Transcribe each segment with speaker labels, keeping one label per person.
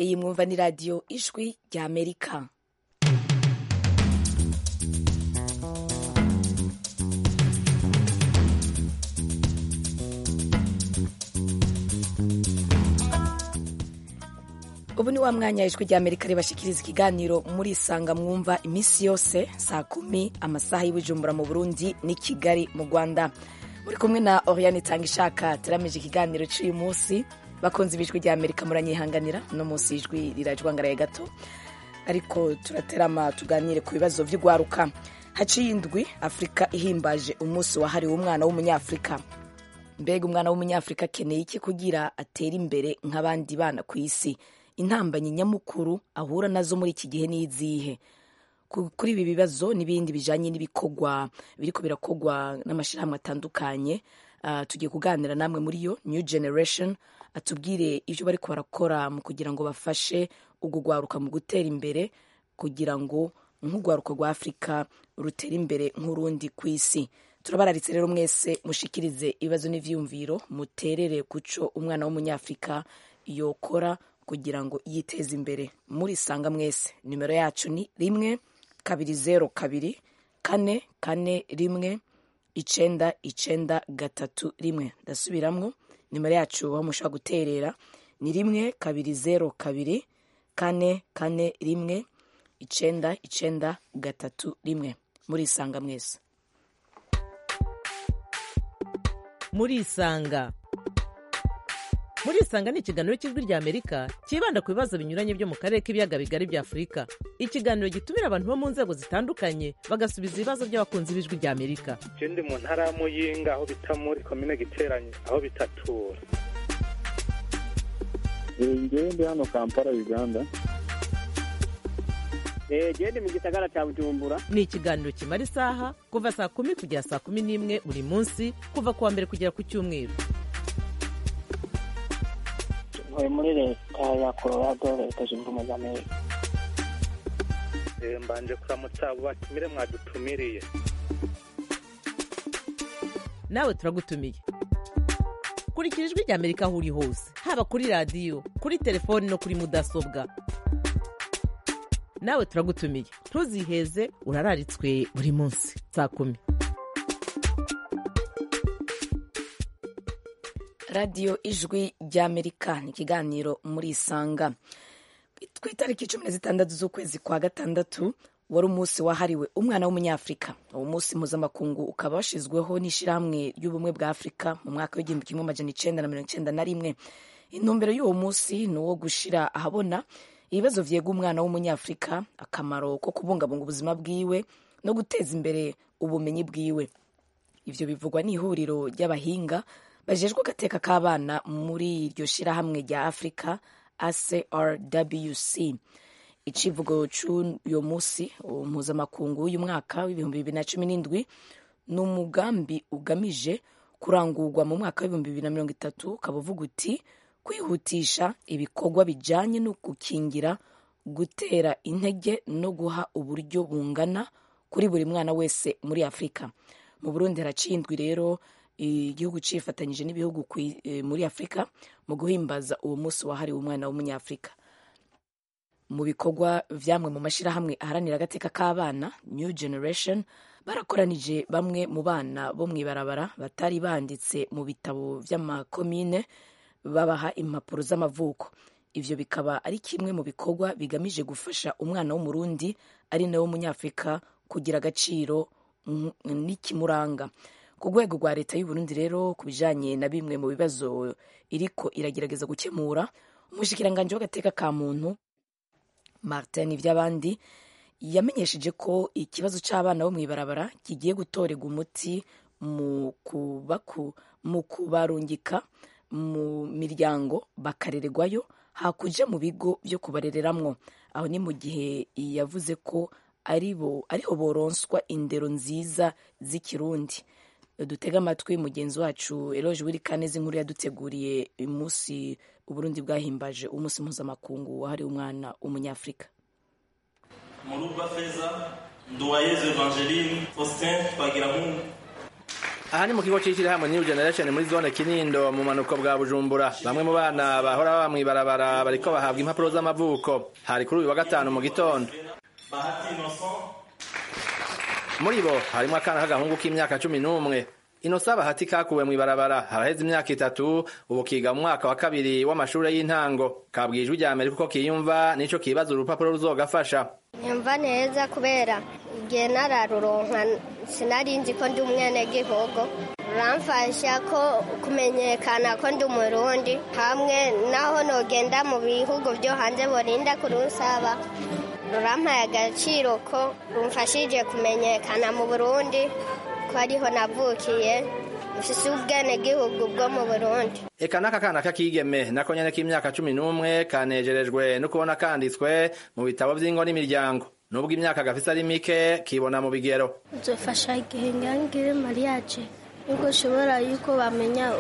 Speaker 1: iyi mwumva ni radiyo ijwi rya amerika ubu ni wa mwanya ijwi rya amerika ribashikiriza ikiganiro muri isanga mwumva iminsi yose saa kumi amasaha y'ubujumbura mu burundi ni kigali mu rwanda muri kumwe na oriane itanga ishaka turamije ikiganiro cy'uyu munsi bakunze ibijwi rya amerika muranyihanganira uno munsi ijwi rirajwangaraye gato ariko turaterama tuganire ku bibazo by'urwaruka haciye indwi afurika ihimbaje umunsi wahariwe umwana w'umunyafurika mbega umwana w'umunyafurika akeneye iki kugira atere imbere nk'abandi bana ku isi intambanyi nyamukuru ahura nazo muri iki gihe n'izihe kuri ibi bibazo n'ibindi bijanye n'ibikorwa biriko birakogwa n'amashyirahamwe atandukanye uh, tugiye kuganira namwe muri yo new generation atubwire ivyo bariko barakora mu kugira ngo bafashe urwo rwaruka mu gutera imbere kugira ngo nk'urwaruka rwa afurika rutere imbere nk'urundi ku isi turabararitse rero mwese mushikirize ibibazo n'ivyiyumviro muterere kuco umwana w'umunyafurika yokora kugira ngo yiteze imbere muri sanga mwese nimero yacu ni rimwe kabiri zero kabiri kane kane rimwe icenda icenda gatatu rimwe ndasubiramwo nimero yacu aho mushobora guterera ni rimwe kabiri zero kabiri kane kane rimwe icenda icenda gatatu rimwe muri isanga mwese
Speaker 2: muri isanga muri isanga ni ikiganiro cy'ijwi rya amerika cyibanda ku bibazo binyuranye byo mu karere k'ibiyaga bigari bya afurika ikiganiro gitumira abantu bo mu nzego zitandukanye bagasubiza ibibazo by'abakunzi b'ijwi rya amerika
Speaker 3: je ndi mu ntara ya muyinga aho bita muri komine giteranye aho bitatura
Speaker 4: ngewe ndi hano kampala uganda
Speaker 5: gende mu gisagara cya bujumbura
Speaker 2: ni ikiganiro kimara isaha kuva saa kumi kugera saa kumi n'imwe buri munsi kuva ku wa mbere kugera ku cyumweru
Speaker 6: ntuye muri leta ya colorado leta zunze ubumwe za amerika
Speaker 3: mbanje kuramutsa abo batumire mwadutumiriye
Speaker 2: nawe turagutumiye kurikira ijwi rya amerika aho uri hose haba kuri radiyo kuri telefoni no kuri mudasobwa nawe turagutumiye ntuziheze urararitswe buri munsi saa kumi
Speaker 1: radiyo ijwi ry'amerika ni ikiganiro muri isanga ku itariki cumi na zitandatu z'ukwezi kwa gatandatu wari umunsi wahariwe umwana w'umunyafurika uwo munsi mpuzamakungu ukaba washyizweho n'ishyirahamwe ry'ubumwe bwa afurika mu mwaka w'igihumbi kimwe amajana icenda na mirongo icenda na rimwe intumbero y'uwo munsi ni uwo gushyira ahabona ibibazo vyega umwana w'umunyafurika akamaro ko kubungabunga ubuzima bwiwe no guteza imbere ubumenyi bwiwe ivyo bivugwa n'ihuriro ry'abahinga bajejwe agateka k'abana muri iryo shirahamwe rya afurika acrwc icivugo c'uyo musi mpuzamakungu w'uyu mwaka w'ibihumbi bibiri na cumi n'indwi ni umugambi ugamije kurangurwa mu mwaka w'ibihumbi bibiri na mirongo itatu ukaba uvuga uti kwihutisha ibikorwa bijanye no gukingira gutera intege no guha uburyo bungana kuri buri mwana wese muri afurika mu burundi haraciye indwi rero igihugu cifatanyije n'ibihugu muri afurika mu guhimbaza uwo munsi wahariwe umwana w'umunyafurika mu bikorwa vyamwe mu mashirahamwe aharanira agateka k'abana new generation barakoranije bamwe mu bana bo mw'ibarabara batari banditse mu bitabo vy'amakomine babaha impapuro z'amavuko ivyo bikaba ari kimwe mu bikorwa bigamije gufasha umwana w'umurundi ari nawe w'umunyafurika kugira agaciro n'ikimuranga ku rwego rwa leta y'uburundi rero ku bijanye na bimwe mu bibazo iriko iragerageza gukemura umushikiranganji w'agateka ka muntu martin ivy'abandi yamenyesheje ko ikibazo c'abana bo mw'ibarabara kigiye gutorerwa umuti mu kubarungika mu miryango bakarererwayo hakuja mu bigo vyo kubarereramwo aho ni mu gihe yavuze ko aribo ariho boronswa indero nziza z'ikirundi dutega amatwi mugenzi wacu eloge wirikaneza inkuru yaduteguriye umunsi uburundi bwahimbaje umunsi mpuzamakungu wahariwe umwana w'umunyafurika
Speaker 7: murugwa feza nduwayezu evangeline faustin twagiramungu aha ni mu kigo c'ishirahamwe new generation muri zone kinindo mu manuko bwa bujumbura bamwe mu bana bahora baba mw'ibarabara bariko bahabwa impapuro z'amavuko hari kuri uyu wa gatanu mu gitondo muri bo harimwo akana k'agahungu k'imyaka cumi n'umwe inosa bahati kakuwe mw'ibarabara haraheze imyaka itatu ubu kiga mu mwaka wa kabiri w'amashure y'intango kabwijwe rya amerika uko kiyumva nico kibaza urupapuro ruzogafasha
Speaker 8: nyumva neza kubera igihe nararuronka sinari nzi ko ndi umwenegihugu ruramfasha ko kumenyekana ko ndi umurundi hamwe naho nogenda mu bihugu byo hanze borinda kurusaba rurampaye agaciro ko rumfashije kumenyekana mu burundi ko ariho navukiye mfise ubwenegihugu bwo mu burundi
Speaker 7: eka n'aka kana k'akigeme nako nyene k'imyaka cumi n'umwe kanejerejwe no kubona kanditswe mu bitabo vy'ingo n'imiryango nubwo imyaka gafise ari mike kibona mu bigero
Speaker 9: nzofasha igihe ngangire mariage nubwo ushobora yuko bamenya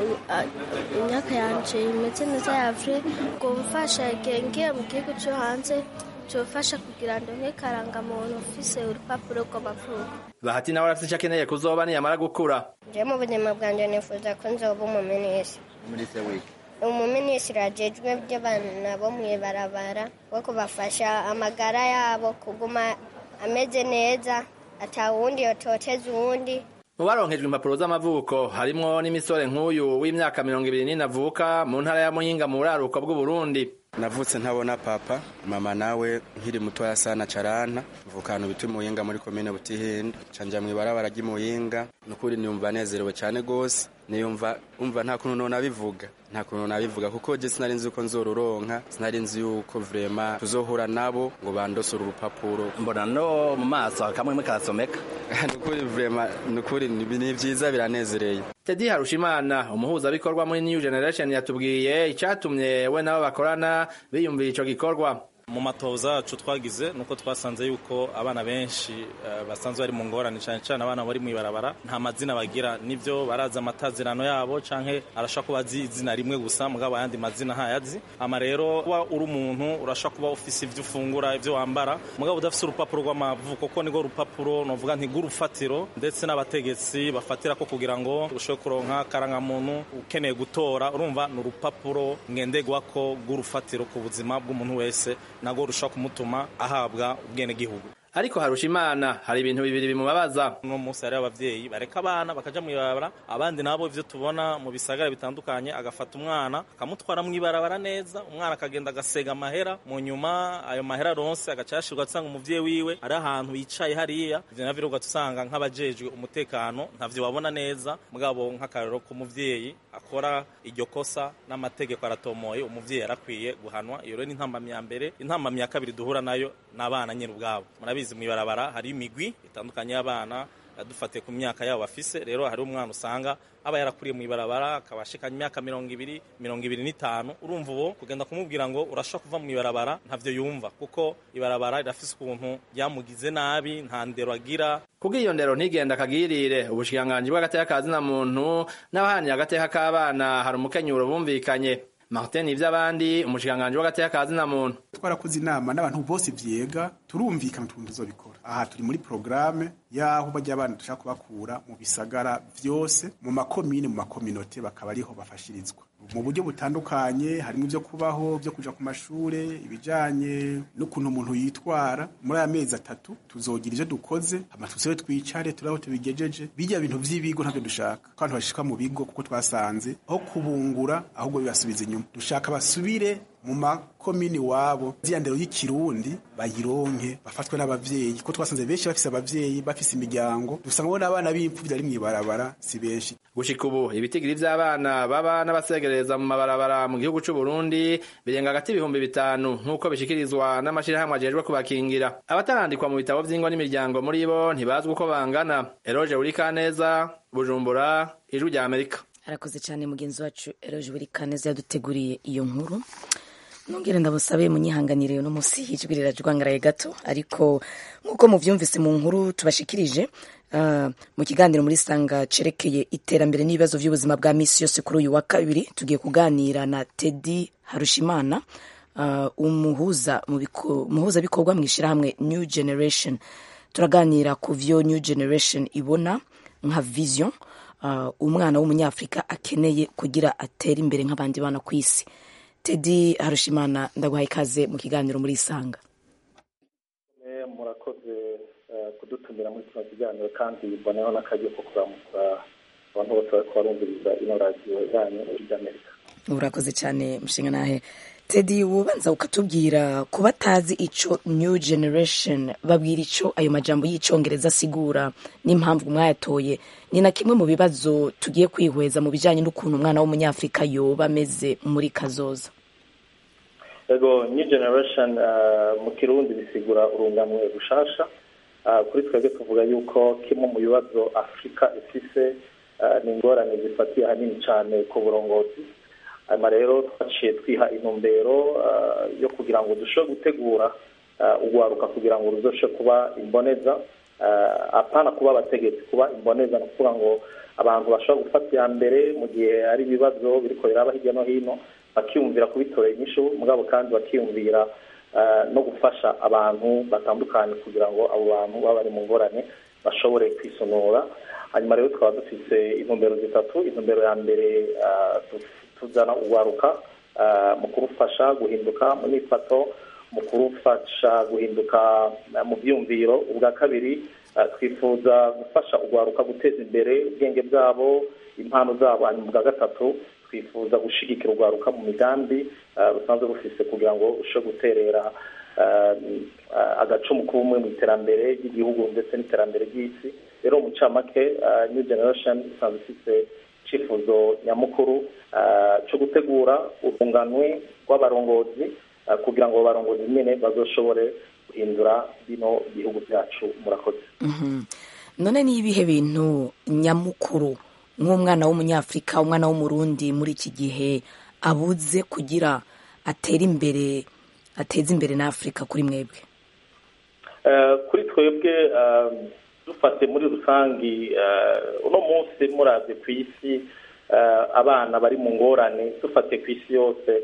Speaker 9: imyaka yanje imeze neza yavure ngo mfasha igihe ngiye mu gihugu co hanze cyofasha kugira ngo nk'ikarangamuntu ufise urupapuro rw'amavuko
Speaker 7: bahati nawe arafise ico akeneye kuzoba niyamara gukura
Speaker 8: je mu buzima bwanje nifuza ko nzoba umuminisitiri
Speaker 7: minisitiri wiki
Speaker 8: umuminisitiri ajejwe by'abana bo mw'ibarabara wo kubafasha amagara yabo kuguma ameze neza atawundi yototeza uwundi
Speaker 7: mu baronkejwe impapuro z'amavuko harimwo n'imisore nk'uyu w'imyaka mirongo ibiri n'ine avuka mu ntara ya muyinga mu buraruko bw'uburundi
Speaker 10: navutse ntabona papa mama nawe nkiri mutoya sana carana mvukana biti muyinga muri komine butihinda canja mw'ibarabara ry'imuyinga nukuri niyumva nezerewe cane gose niyumva umva nta kuntu nona bivuga nta kuntu nabivuga kuko je sinari nzi uko nzoruronka sinari nzi yuko vrema tuzohura nabo ngo bandosore urupapuro
Speaker 7: mbona no mu maso kamwe karasomeka
Speaker 10: nukuri vrema nukuri ni vyiza biranezereye
Speaker 7: Teddy Harushimana umuhuzabikorwa muri New Generation yatubwiye icatumye we nabo bakorana biyumvira ico gikorwa
Speaker 11: mu matoza yacu twagize nuko twasanze yuko abana benshi uh, basanzwe bari mu ngorane cyane cyane abana bari mw'ibarabara nta mazina bagira nivyo barazi amatazirano yabo canke arashaka kuba azi izina rimwe gusa mugabo ayandi mazina ntayazi ama rero kuba uri umuntu urashaka kuba ufise ivyo ufungura ivyo wambara mugabo udafise urupapuro rw'amavuko ko nirwo rupapuro novuga nti rw'urufatiro ndetse n'abategetsi bafatira ko kugira ngo ushobore kuronka karangamuntu ukeneye gutora urumva ni urupapuro ngenderwako rw'urufatiro ku buzima bw'umuntu wese nabwo rushobora kumutuma ahabwa ubwenegihugu
Speaker 7: ariko harusha imana hari ibintu bibiri bimubabaza
Speaker 11: uno munsi hariho abavyeyi bareka abana bakaja mw'ibarabara abandi nabo ivyo tubona mu bisagara bitandukanye agafata umwana akamutwara mw'ibarabara neza umwana akagenda agasega amahera mu nyuma ayo mahera aronse agaca yashirwa asanga umuvyeyi wiwe ari ahantu yicaye hariya ivyo navyo rero usanga nk'abajejwe umutekano ntavyo babona neza mugabo nk'akarero k'umuvyeyi akora iryo kosa n'amategeko aratomoye umuvyeyi yarakwiye guhanwa iyo rero ni intambamyi ya mbere intambamyi ya kabiri duhura nayo n'abana nyine ubwabo murabizi mw'ibarabara hari imigwi itandukanye y'abana dufatiye ku myaka yabo bafise rero hari umwana usanga aba yarakuriye mw'ibarabara akaba ashikanye imyaka mirongo ibiri mirongo ibiri n'itanu urumva uwo kugenda kumubwira ngo urashobora kuva mw'ibarabara ntavyo yumva kuko ibarabara rirafise ukuntu ryamugize nabi nta ndero agira
Speaker 7: kubw'iyo ndero ntigenda akagirire ubushikiranganji bw'agateka ka zina muntu n'abahaniye agateka k'abana hari umukenyuro bumvikanye Martin ivy'abandi umushikiranganji w'agateka ka zina muntu
Speaker 12: twarakoze inama n'abantu bose vyega turumvikana ukuntu tuzobikora aha turi muri programme yaho bajya abana dushaka kubakura mu bisagara vyose mu makomine mu makominote bakaba ariho bafashirizwa mu buryo butandukanye harimo ibyo kubaho byo kuja ku mashure ibijanye n'ukuntu umuntu yitwara muri aya mezi atatu tuzogira ivyo dukoze hama tusobe twicare turaho tubigejeje bijya bintu vy'ibigo ntabyo dushaka ko abantu bashika mu bigo kuko twasanze aho kubungura ahubwo bibasubiza inyuma dushaka basubire mu makomini wabo ziriya ndero y'ikirundi bayironke bafatwe n'abavyeyi ko twasanze benshi bafise abavyeyi bafise imiryango dusanga bo n'abana b'impfuvyi ari mw'ibarabara si benshi
Speaker 7: gushika ubu ibitigiri vy'abana baba n'abasegereza mu mabarabara mu gihugu c'u Burundi birenga hagati ibihumbi bitanu nk'uko bishikirizwa n'amashirahamwe ajejwe kubakingira abatarandikwa mu bitabo vy'ingo n'imiryango muri bo ntibazwi uko bangana eroje urikaneza bujumbura ijwi rya amerika
Speaker 1: arakoze cyane mugenzi wacu eroje urikaneza yaduteguriye iyo nkuru nongere ndabusabe munyihanganire uno munsi ijwi rirajwangaraye gato ariko nk'uko muvyumvise mu nkuru tubashikirije uh, mu kiganiro muri sanga cerekeye iterambere n'ibibazo vy'ubuzima bwa misi yose kuri uyu wa kabiri tugiye kuganira na Teddy Harushimana uh, umuhuza muhuza bikorwa mu ishirahamwe New Generation turaganira ku vyo New Generation ibona nka vision uh, umwana w'umunyafurika akeneye kugira atere imbere nk'abandi bana ku isi tedi harushimana ndaguhaye ikaze mu kiganiro muri isanga
Speaker 13: murakoze kudutumira muri kino kiganiro kandi mboneho n'akaryo ko kuramutsa abantu bose bari kubarumviriza ino radiyo yanyu ry'amerika
Speaker 1: urakoze cyane mushinga nahe tedi wubanza ukatubwira ku batazi ico new generation babwira ico ayo majambo y'icongereza asigura n'impamvu mwayatoye ni na kimwe mu bibazo tugiye kwihweza mu bijanye n'ukuntu umwana w'umunyafurika yoba ameze muri kazoza
Speaker 13: ego new generation mu kirundi bisigura urunganwe rushasha kuri twebwe tuvuga yuko kimwe mu bibazo afurika ifise ni ingorane zifatiye ahanini cyane ku burongozi hanyuma rero twaciye twiha intumbero yo kugira ngo dushobore gutegura urwaruka kugira ngo ruzoshe kuba imboneza apana kuba abategetsi kuba imboneza ni ukuvuga ngo abantu bashobora gufata iya mbere mu gihe hari ibibazo biriko biraba hirya no hino bakiyumvira kubitorera inyishu mugabo kandi bakiyumvira no gufasha abantu batandukanye kugira ngo abo bantu baba bari mu ngorane bashobore kwisonora hanyuma rero tukaba dufite intumbero zitatu intumbero ya mbere tuzana urwaruka mu kurufasha guhinduka mu myifato mu kurufasha guhinduka mu byumviro ubwa kabiri twifuza gufasha urwaruka guteza imbere ubwenge bwabo impano zabo hanyuma ubwa gatatu twifuza gushyigikira urwaruka mu migambi rusanzwe rufise kugira ngo rushobore guterera agacumu k'ubumwe mu iterambere ry'igihugu ndetse n'iterambere ry'isi rero mu ncamake new generation isanzwe ifite icyifuzo nyamukuru cyo gutegura urunganwe rw'abarongozi kugira ngo abarongozi nyine bazoshobore guhindura bino bihugu byacu murakoze
Speaker 1: none ni ibihe bintu nyamukuru nk'umwana w'umunyafurika umwana w'umurundi muri iki gihe abuze kugira atere imbere ateze imbere na afurika kuri mwebwe
Speaker 13: kuri twebwe dufate muri rusange uno munsi muraze ku isi abana bari mu ngorane dufate ku isi yose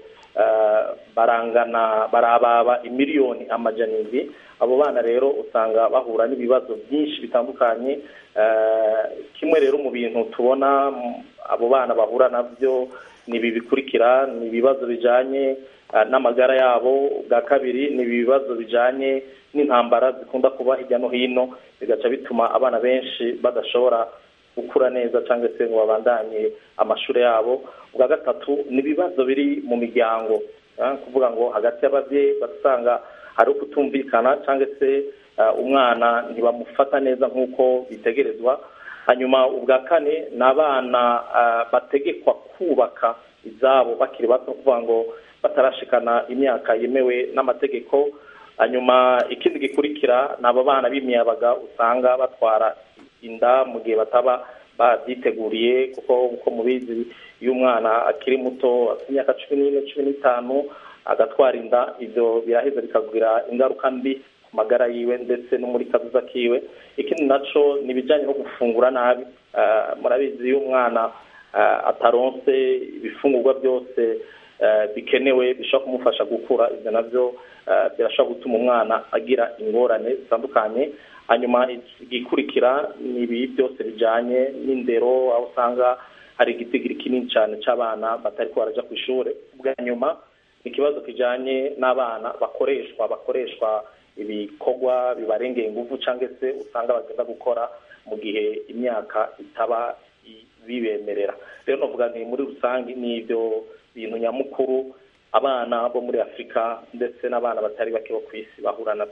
Speaker 13: barangana barababa imiliyoni amajanirwi abo bana rero usanga bahura n'ibibazo byinshi bitandukanye kimwe rero mu bintu tubona abo bana bahura nabyo ni ibi bikurikira ni ibibazo bijyanye n'amagara yabo bwa kabiri ni ibibazo bijyanye n'intambara zikunda kuba hirya no hino bigaca bituma abana benshi badashobora gukura neza cyangwa se ngo babandanye amashuri yabo ubwa gatatu ni ibibazo biri mu miryango kuvuga ngo hagati y'ababyeyi basanga hari ukutumvikana cyangwa se umwana ntibamufata neza nk'uko bitegerezwa hanyuma ubwa kane ni abana bategekwa kubaka izabo bakiri bato kuvuga ngo batarashikana imyaka yemewe n'amategeko hanyuma ikindi gikurikira ni aba bana b'imiyabaga usanga batwara inda mu gihe bataba babyiteguriye kuko uko mubizi iyo umwana akiri muto afite imyaka cumi n'ine cumi n'itanu agatwara inda ibyo biraheza bikagira ingaruka mbi ku magara yiwe ndetse no muri kazuza kiwe ikindi naco ni ibijyanye no gufungura nabi murabizi iyo umwana ataronse ibifungurwa byose bikenewe bishobora kumufasha gukura ibyo nabyo birashobora gutuma umwana agira ingorane zitandukanye hanyuma igikurikira ni ibi byose bijyanye n'indero aho usanga hari igitigiri kinini cyane cy'abana batari barajya ku ishuri bwa nyuma ni ikibazo kijyanye n'abana bakoreshwa bakoreshwa ibikorwa bibarengera ingufu cyangwa se usanga bagenda gukora mu gihe imyaka itaba bibemerera rero navuga ni muri rusange ni ibyo bintu nyamukuru abana bo muri afurika ndetse n'abana batari bake bo ku isi bahura nabyo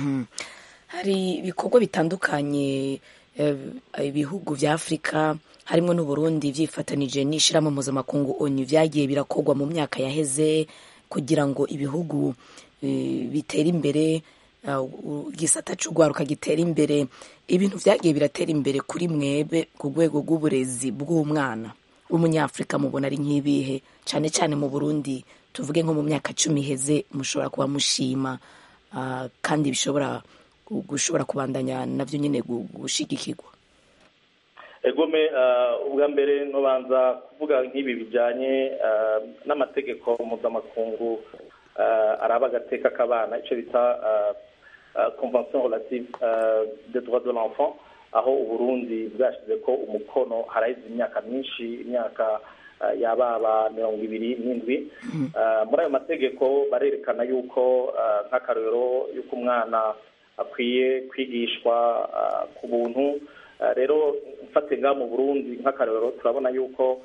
Speaker 1: hari ibikorwa bitandukanye ibihugu bya afurika harimo n'uburundi byifatanije n'ishyirahamwe mpuzamakungu onu byagiye birakorwa mu myaka yaheze kugira ngo ibihugu bitere imbere igisata cy'urwaruka gitera imbere ibintu byagiye biratera imbere kuri mwebe ku rwego rw'uburezi bw'umwana w'umunyafurika mubona ari nk'ibihe cyane cyane mu burundi tuvuge nko mu myaka cumi iheze mushobora kuba mushima kandi bishobora gushobora kubandanya nabyo nyine gushigikirwa
Speaker 13: egome ubwa mbere nubanza kuvuga nk'ibi bijyanye n'amategeko mpuzamakungu araba agateka k'abana icyo bita convention relative de droit de l'enfant aho uburundi bwashyize ko umukono haraheze imyaka myinshi imyaka yababa mirongo ibiri n'indwi muri ayo mategeko barerekana yuko nk'akarorero y'uko umwana akwiye kwigishwa ku buntu rero mfate ngaha mu burundi nk'akarorero turabona yuko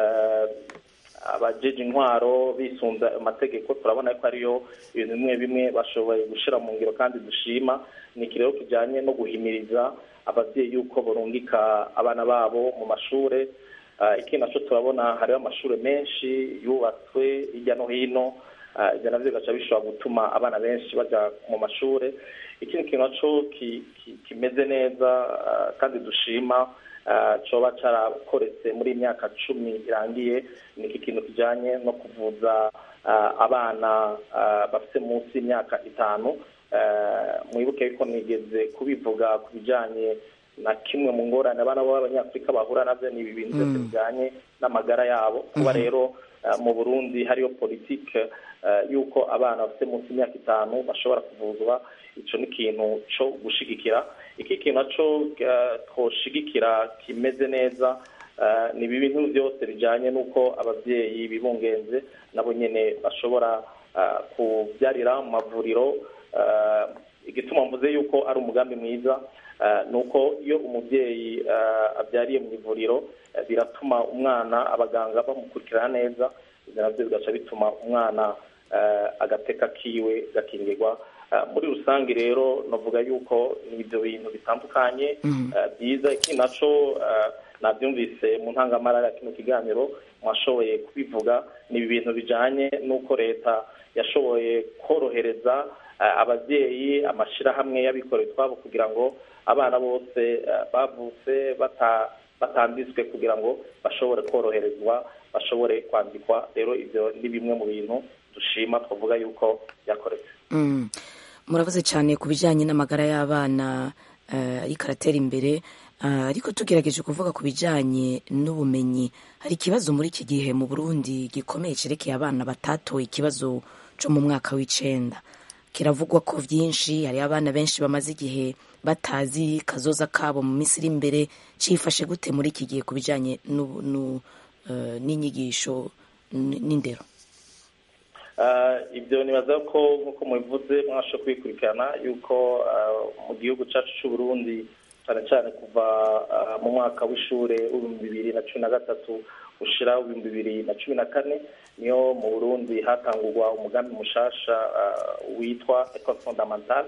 Speaker 13: abajeje intwaro bisunze amategeko turabona ko ariyo ibintu bimwe bimwe bashoboye gushyira mu ngiro kandi dushima ni iki rero kijyanye no guhimiriza ababyeyi yuko barungika abana babo mu mashuri ikindi nacyo turabona hariho amashuri menshi yubatswe hirya no hino ibyo nabyo bigaca bishobora gutuma abana benshi bajya mu mashuri ikindi kintu nacyo kimeze neza kandi dushima coba carakoretse muri imyaka cumi irangiye ni iki kintu kijanye no kuvuza abana bafite munsi y'imyaka itanu mwibuke yuko nigeze kubivuga ku bijanye na kimwe mu ngorane abana b'abanyafurika bahura navyo ni ibi bintu byose bijanye n'amagara yabo kuba rero mu burundi hariyo politike yuko abana bafite munsi y'imyaka itanu bashobora kuvuzwa ico ni ikintu co gushigikira iki kintu naco twoshigikira kimeze neza ni ibi bintu byose bijanye n'uko ababyeyi bibungenze nabo nyene bashobora kubyarira mu mavuriro igituma mvuze yuko ari umugambi mwiza ni uko iyo umubyeyi abyariye mu ivuriro biratuma umwana abaganga bamukurikirana neza ibyo nabyo bigaca bituma umwana agateka kiwe gakingirwa muri rusange rero navuga yuko ni ibyo bintu bitandukanye byiza ikindi naco nabyumvise mu ntangamara ya kino kiganiro mwashoboye kubivuga ni ibi bintu bijanye n'uko leta yashoboye korohereza ababyeyi amashyirahamwe y'abikorera utwabo kugira ngo abana bose bavutse batanditswe kugira ngo bashobore koroherezwa bashobore kwandikwa rero ibyo ni bimwe mu bintu dushima twavuga yuko byakoretse
Speaker 1: muravuze cyane ku bijyanye n'amagara y'abana ariko aratera imbere ariko tugerageje kuvuga ku bijyanye n'ubumenyi hari ikibazo muri iki gihe mu burundi gikomeye cyerekeye abana batatoye ikibazo cyo mu mwaka w'icenda kiravugwa ko byinshi hari abana benshi bamaze igihe batazi kazoza kabo mu minsi iri imbere cyifashe gute muri iki gihe ku bijyanye n'inyigisho n'indero
Speaker 13: ibyo nibaza ko nk'uko mubivuze mwasha kubikurikirana yuko mu gihugu cyacu cy'u Burundi cyane cyane kuva mu mwaka w'ishuri w'ibihumbi bibiri na cumi na gatatu ushira ibihumbi bibiri na cumi na kane niyo mu burundi hatangurwa umugambi mushasha witwa ecole fondamentale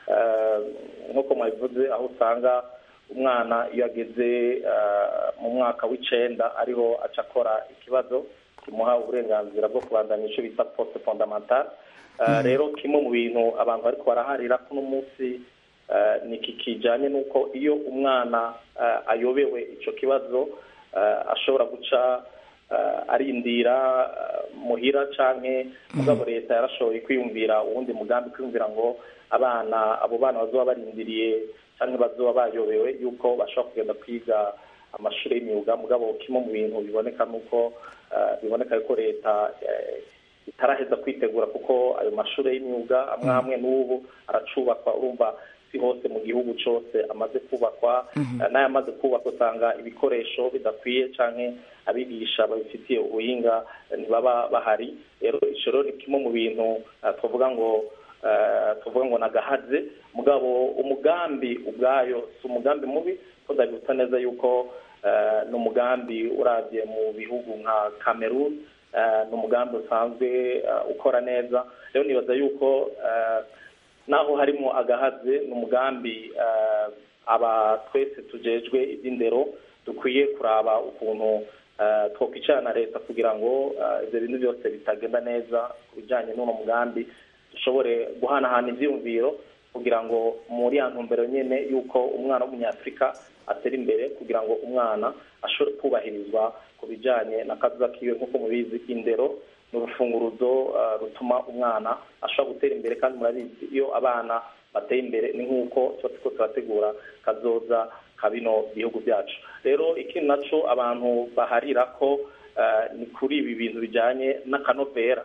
Speaker 13: nk'uko mwabivuze aho usanga umwana iyo ageze mu mwaka w'icenda ariho aca akora ikibazo kimuha uburenganzira bwo kubandanya icyo bita poste fondamentale rero kimwe mu bintu abantu bariko baraharira kuno munsi ni iki kijanye n'uko iyo umwana ayobewe ico kibazo ashobora guca arindira muhira canke mugabo leta yarashoboye kwiyumvira uwundi mugambi kwiyumvira ngo abana abo bana bazoba barindiriye canke bazoba bayobewe yuko bashobora kugenda kwiga amashuri y'imyuga mugabo kimwe mu bintu biboneka nuko biboneka yuko leta itaraheza kwitegura kuko ayo mashuri y'imyuga amwe amwe n'ubu aracubakwa urumva si hose mu gihugu cyose amaze kubakwa n'ayamaze kubakwa usanga ibikoresho bidakwiye canke abigisha babifitiye ubuhinga ntibaba bahari rero ico rero ni kimwe mu bintu tuvuga ngo tuvuga ngo nagahaze mugabo umugambi ubwayo si umugambi mubi ko ndabibutsa neza yuko ni umugambi urabye mu bihugu nka cameroon ni umugambi usanzwe ukora neza rero nibaza yuko naho harimo agahaze ni umugambi aba twese tujejwe iby'indero dukwiye kuraba ukuntu twakwicara na leta kugira ngo ibyo bintu byose bitagenda neza ku bijyanye n'uno mugambi dushobore guhanahana ibyiyumviro kugira ngo muri ya ntumbero nyine y'uko umwana w'umunyafurika atera imbere kugira ngo umwana ashobore kubahirizwa ku bijyanye na kazuza kiwe nk'uko mubizi indero ni urufunguruzo rutuma umwana ashobora gutera imbere kandi murabizi iyo abana bateye imbere ni nk'uko tuba turiko turategura kazoza ka bino bihugu byacu rero ikindi naco abantu baharira ko ni kuri ibi bintu bijyanye n'akanovera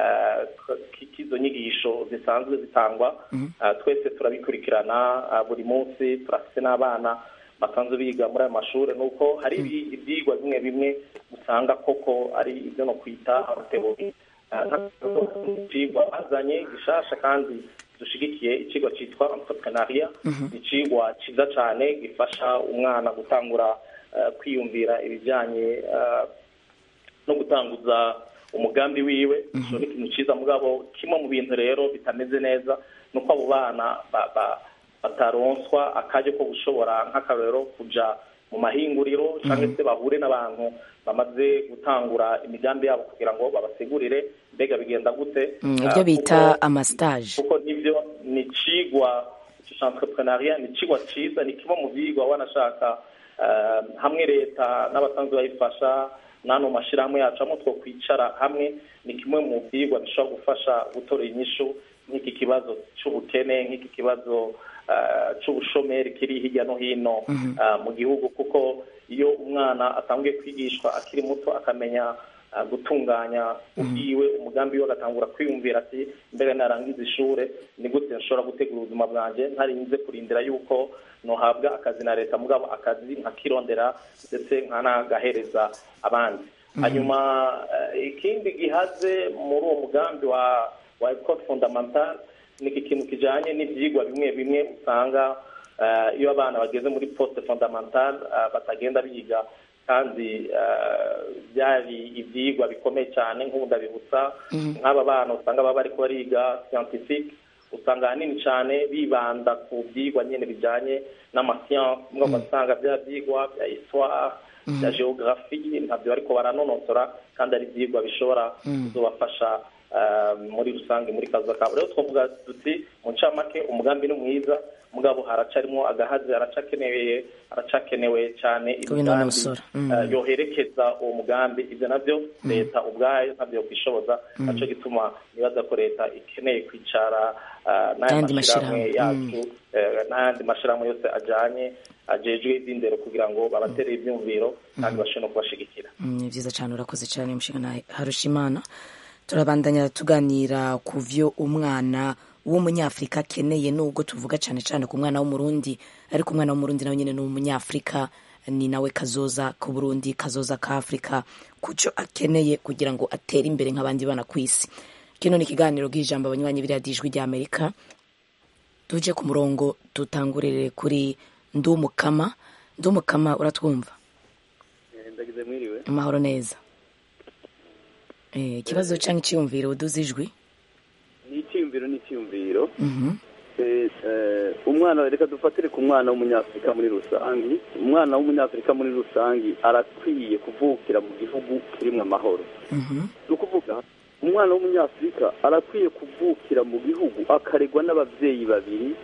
Speaker 13: k'izo nyigisho zisanzwe zitangwa twese turabikurikirana buri munsi turafite n'abana basanzwe biga muri ayo mashuri ni uko hari ibyigwa bimwe bimwe usanga koko ari ibyo no kwita amateori icyigwa bazanye gishasha kandi dushigikiye ikigo cyitwa entrepreneuria ni ikigwa cyiza cyane gifasha umwana gutangura kwiyumvira ibijyanye no gutanguza umugambi wiwe icyo ni ikintu cyiza mugabo kimwe mu bintu rero bitameze neza ni uko abo bana bataronswa akajya ko gushobora nk'akarero kujya mu mahinguriro cyangwa se bahure n'abantu bamaze gutangura imigambi yabo kugira ngo babasigurire mbega bigenda gute
Speaker 1: ibyo bita amasitaje
Speaker 13: kuko nibyo ni ikigwa cy'entrepreneuriat ni ikigwa cyiza ni kimwe mu byigwa wanashaka hamwe leta n'abasanzwe bayifasha n'ano mashyirahamwe yacu hamwe two kwicara hamwe ni kimwe mu byigwa bishobora gufasha gutora inyishu nk'iki kibazo cy'ubukene nk'iki kibazo cy'ubushomeri kiri hirya no hino mu gihugu kuko iyo umwana atangiye kwigishwa akiri muto akamenya gutunganya ubwiwe umugambi we agatangura kwiyumvira ati mbere narangiza ishuri ni gute nshobora gutegura ubuzima bwanjye ntarinze kurindira yuko nohabwa akazi na leta mugabo akazi nkakirondera ndetse nkanagahereza abandi hanyuma ikindi gihaze muri uwo mugambi wa wa ecole fondamentale ni ikintu kijyanye n'ibyigwa bimwe bimwe usanga iyo abana bageze muri poste fondamentale batagenda biga kandi byari ibyigwa bikomeye cyane nk'ubu ndabibutsa nk'aba bana usanga baba bari bariga scientifique usanga ahanini cyane bibanda ku byigwa nyine bijyanye n'amasiyanse mwe ugasanga bya byigwa bya histoire bya geography ntabyo ariko baranonosora kandi ari ibyigwa bishobora kuzabafasha muri rusange muri kazi kabo rero twavuga duti mu ncamake umugambi ni mwiza mugabo haracarimo agahazi haracakenewe haracakenewe cyane imigambi yoherekeza uwo mugambi ibyo nabyo leta ubwayo ntabyo kwishoboza nacyo gituma nibaza ko leta ikeneye kwicara n'ayandi mashyirahamwe yacu n'ayandi mashyirahamwe yose ajyanye ajejwe iby'indero kugira ngo babatere ibyumviro kandi bashobore no kubashigikira
Speaker 1: ni byiza cyane urakoze cyane umushinga harushimana turabandanya tuganira ku byo umwana w'umunyafurika akeneye nubwo tuvuga cyane cyane ku mwana w'umurundi ariko umwana w'umurundi nawe nyine ni umunyafurika ni nawe kazoza ku burundi kazoza ka afurika ku cyo akeneye kugira ngo atere imbere nk'abandi bana ku isi kino ni ikiganiro bw'ijambo abanywanyi biriya dijwi ry'amerika tujye ku murongo dutangurire kuri ndumukama ndumukama uratwumva
Speaker 14: ndagize mwiriwe
Speaker 1: amahoro neza ikibazo cyangwa icyiyumviro uduze ijwi
Speaker 14: ni icyiyumviro ni icyiyumviro umwana reka dufatire ku mwana w'umunyafurika muri rusange umwana w'umunyafurika muri rusange arakwiye kuvukira mu gihugu kirimo amahoro ni ukuvuga umwana w'umunyafurika arakwiye kuvukira mu gihugu akaregwa n'ababyeyi babiri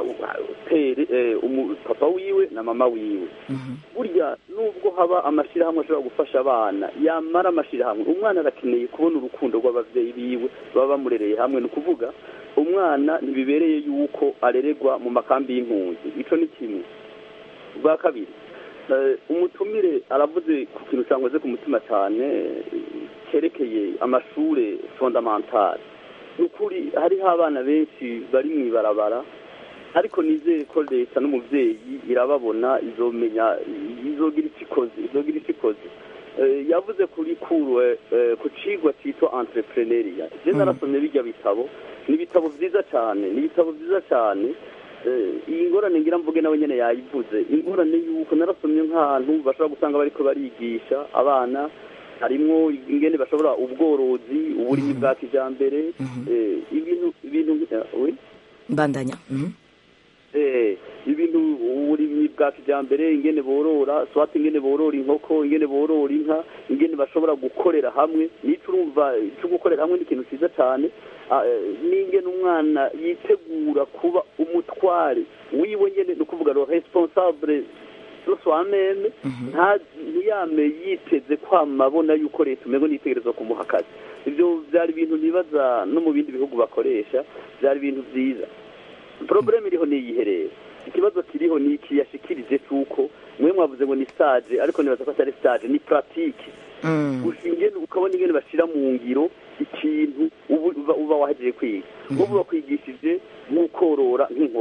Speaker 14: papa wiwe na mama wiwe burya nubwo haba amashyirahamwe ashobora gufasha abana yamara amashyirahamwe umwana arakeneye kubona urukundo rw'ababyeyi biwe baba bamurereye hamwe ni ukuvuga umwana ntibibereye yuko arererwa mu makambi y'impunzi icyo ni kimwe bwa kabiri umutumire aravuze ku kintu cyangwa ku mutima cyane cyerekeye amashuri fondamentale ni ukuri hariho abana benshi bari mu ibarabara ariko nizere ko leta n'umubyeyi irababona izomenya izogira icyo ikoze izogira icyo ikoze yavuze kuri kuruwe ku cigwa cyitwa entrepreneuria je narasomye bijya bitabo ni ibitabo byiza cyane ni ibitabo byiza cyane iyi ngorane ngira mvuge nawe nyine yayivuze ingorane y'uko narasomye nk'ahantu bashobora gusanga bariko barigisha abana harimwo ingene bashobora ubworozi uburimyi bwa kijambere ibintu ibintu
Speaker 1: mbandanya
Speaker 14: ibintu uburimyi bwa kijyambere ingene borora swati ingene borora inkoko ingene borora inka ingene bashobora gukorera hamwe n'icyo urumva cyo gukorera hamwe ni ikintu cyiza cyane n'ingene umwana yitegura kuba umutware wiwe nyine ni ukuvuga ngo responsable soi-même ntiyame yiteze kwama abona yuko leta umenya n'itegereza kumuha akazi ibyo byari ibintu nibaza no mu bindi bihugu bakoresha byari ibintu byiza porobulemu iriho niyiherera ikibazo kiriho ni iki yashikirije cy'uko mwe mwavuze ngo ni stage ariko nibaza ko atari stage ni puratike ingene ukabona ingene bashyira mu ngiro ikintu uba wahejeje kwiga nk'ubu bakwigishije nk'ukorora nk'inkoko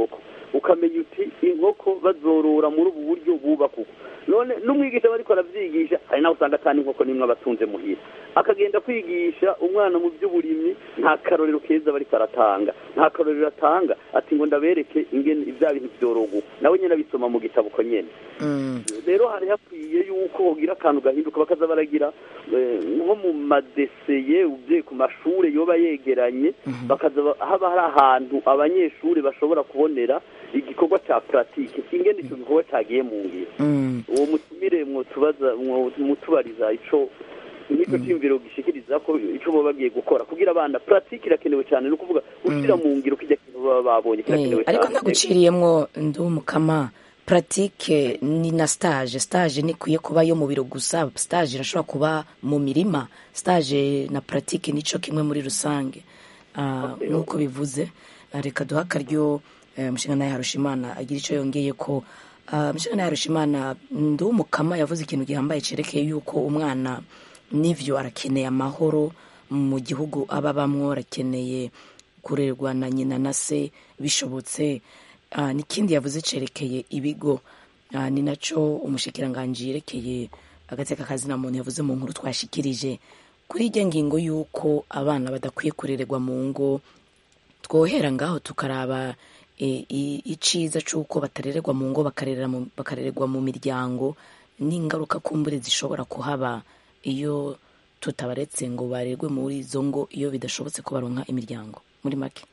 Speaker 14: ukamenya uti inkoko bazorora muri ubu buryo bubaka uko none n'umwigisha aba ariko aravyigisha hari naho usanga atani inkoko nimwe abatunze muhira akagenda kwigisha umwana mu by'uburimyi nta karorero keza aba ariko aratanga nta karorero atanga ati ngo ndabereke ingene ibya bintu byorogo nawe nyine abisoma mu gitabo uko nyene rero hari hakwiye yuko hogira akantu gahinduka bakaza baragira eh, nko mu madeseye ubye ku mashure yoba yegeranye bakaza ba- haba hari ahantu abanyeshuri bashobora kubonera igikorwa ca pratique ingene ico gikorwa cagiye mu ngiro uwo mutumire mwotubaza mutubariza ico nico cyiyumviro gishikiriza ko ico boba bagiye gukora kugira abana pratique irakenewe cyane no kuvuga gushira mu ngiro kijya kintu baba babonye kirakenewe
Speaker 1: Eh, ariko
Speaker 14: cyane
Speaker 1: ntaguciriyemwo ndumukama pratique ni na stage stage ntikwiye kuba yo mu biro gusa stage irashobora kuba mu mirima stage na pratique nico kimwe muri rusange Ah, nk'uko bivuze ah, reka duha akaryo eh, umushinga harushimana agira icyo yongeye ko ah, umushinga harushimana ndumukama yavuze ikintu gihambaye cerekeye yuko umwana n'ivyo arakeneye amahoro mu gihugu aba bamwo arakeneye kurerwa na nyina na se bishobotse Ah, n'ikindi yavuze cerekeye ibigo Ah, ni naco umushikiranganji yerekeye agateka kazina muntu yavuze mu nkuru twashikirije kuri iryo ngingo y'uko abana badakwiye kurererwa mu ngo twohera ngaho tukaraba e, i- iciza c'uko batarererwa mu ngo bakarerera mu- bakarererwa mu miryango n'ingaruka kumbure zishobora kuhaba iyo tutabaretse ngo barerwe muri izo ngo iyo bidashobotse ko baronka imiryango muri make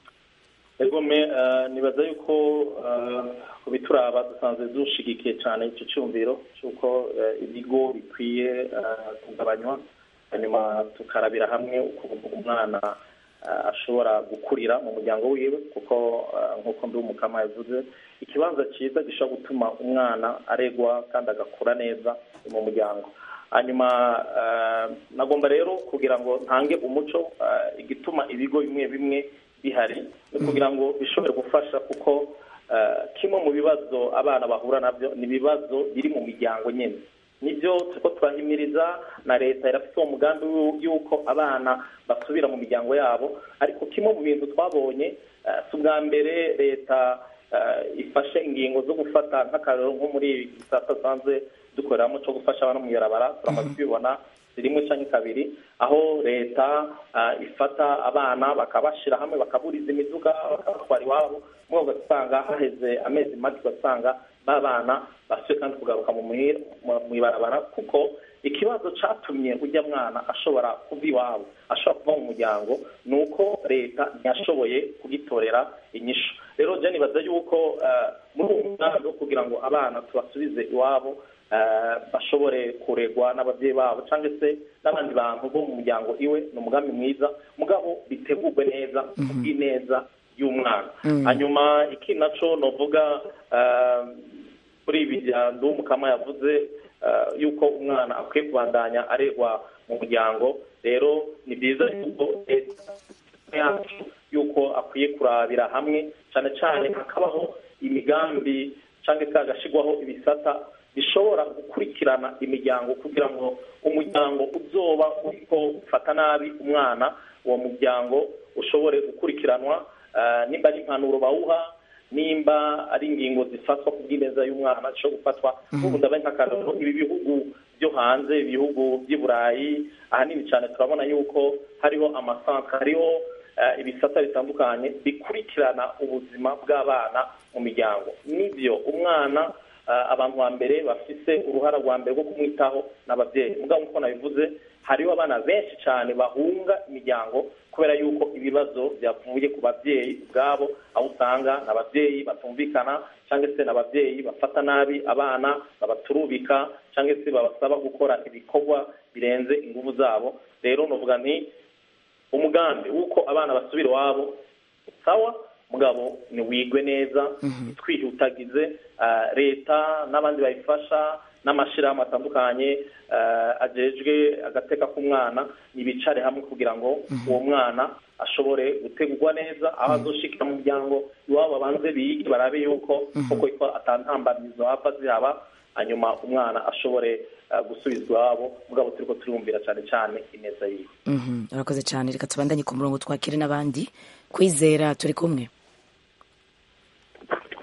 Speaker 13: egome eh, nibaza yuko eh, ku bituraba dusanzwe dushigikiye cyane icyo cyumviro cy'uko eh, ibigo bikwiye eh, kugabanywa hanyuma tukarabira hamwe ukuntu umwana eh, ashobora gukurira mu muryango wiwe kuko eh, nk'uko ndi umukama yavuze ikibanza cyiza gishobora gutuma umwana aregwa kandi agakura neza mu muryango hanyuma eh, nagomba rero kugira ngo ntange umuco eh, igituma ibigo bimwe bimwe bihari ni kugira ngo bishobore gufasha kuko eh, kimwe mu bibazo abana bahura nabyo ni ibibazo biri mu miryango nyine nibyo turiko turahimiriza na leta irafite uwo mugambi w'u- y'uko abana basubira mu miryango yabo ariko kimwe mu bintu twabonye eh, si ubwa mbere leta eh, ifashe ingingo zo gufata nk'akarero nko muri ibi gisata dusanzwe dukoreramo cyo gufasha abana mu ibarabara turamaze kubibona rimwe cyangwa kabiri aho leta ah, ifata abana bakabashyira hamwe bakaburiza imiduga bakabatwara iwabo mwe ugasanga haheze amezi make ugasanga ba bana basuye kandi kugaruka mu muhira- mu- mu ibarabara kuko ikibazo cyatumye ujya mwana ashobora kuva iwabo ashobora kuva mu muryango ni uko leta ntiyashoboye kugitorera inyishu rero jya nibaza yuko eh, muri uwo mugambi wo kugira ngo abana tubasubize iwabo eh, bashobore kuregwa n'ababyeyi babo cyangwa se n'abandi bantu bo mu muryango iwe ni umugambi mwiza mugabo bitegurwe neza kubw'ineza y'umwana
Speaker 15: Mm.
Speaker 13: hanyuma ikindi naco novuga eh, kuri ibi bya ndumukama yavuze eh, yuko umwana akwiye kubandanya aregwa mu muryango rero ni byiza yuko leta yacu yuko akwiye kurabira hamwe cyane cyane hakabaho imigambi cyangwa se hagashyirwaho ibisata bishobora gukurikirana imiryango kugira ngo umuryango uzoba uriko ufata nabi umwana uwo muryango ushobore gukurikiranwa eh, nimba ari impanuro bawuha nimba ari ingingo zifatwa ku bw'ineza y'umwana zishobora gufatwa nk'ubu ndabaye nk'akararo ibi bihugu byo hanze ibihugu by'i burayi ahanini cyane turabona yuko hariho amasanka hariho eh, ibisata bitandukanye bikurikirana ubuzima bw'abana mu miryango nibyo umwana eh, abantu ba mbere bafise uruhara rwa mbere rwo kumwitaho n'ababyeyi mugabo nk'uko nabivuze hariho abana benshi cyane bahunga imiryango kubera yuko ibibazo byavuye ku babyeyi ubwabo aho usanga ni ababyeyi batumvikana cyangwa se ni ababyeyi bafata nabi abana babaturubika cyangwa se babasaba gukora ibikorwa birenze ingufu zabo rero nuvuga nti umugambi w'uko abana basubira iwabo sawa mugabo niwigwe neza twihutagize eh, leta n'abandi bayifasha n'amashyirahamwe atandukanye eh, ajejwe agateka k'umwana nibicare hamwe kugira ngo uwo mwana ashobore gutegurwa neza aho azoshikira mu muryango iwabo babanze bige barabe yuko koko ko atantambamizo hava zihaba hanyuma umwana ashobore eh, gusubizwa iwabo mugabo turiko turumvira cyane cyane ineza yiwe
Speaker 1: Mhm, urakoze cyane reka tubandanye ku murongo twakire n'abandi kwizera turi kumwe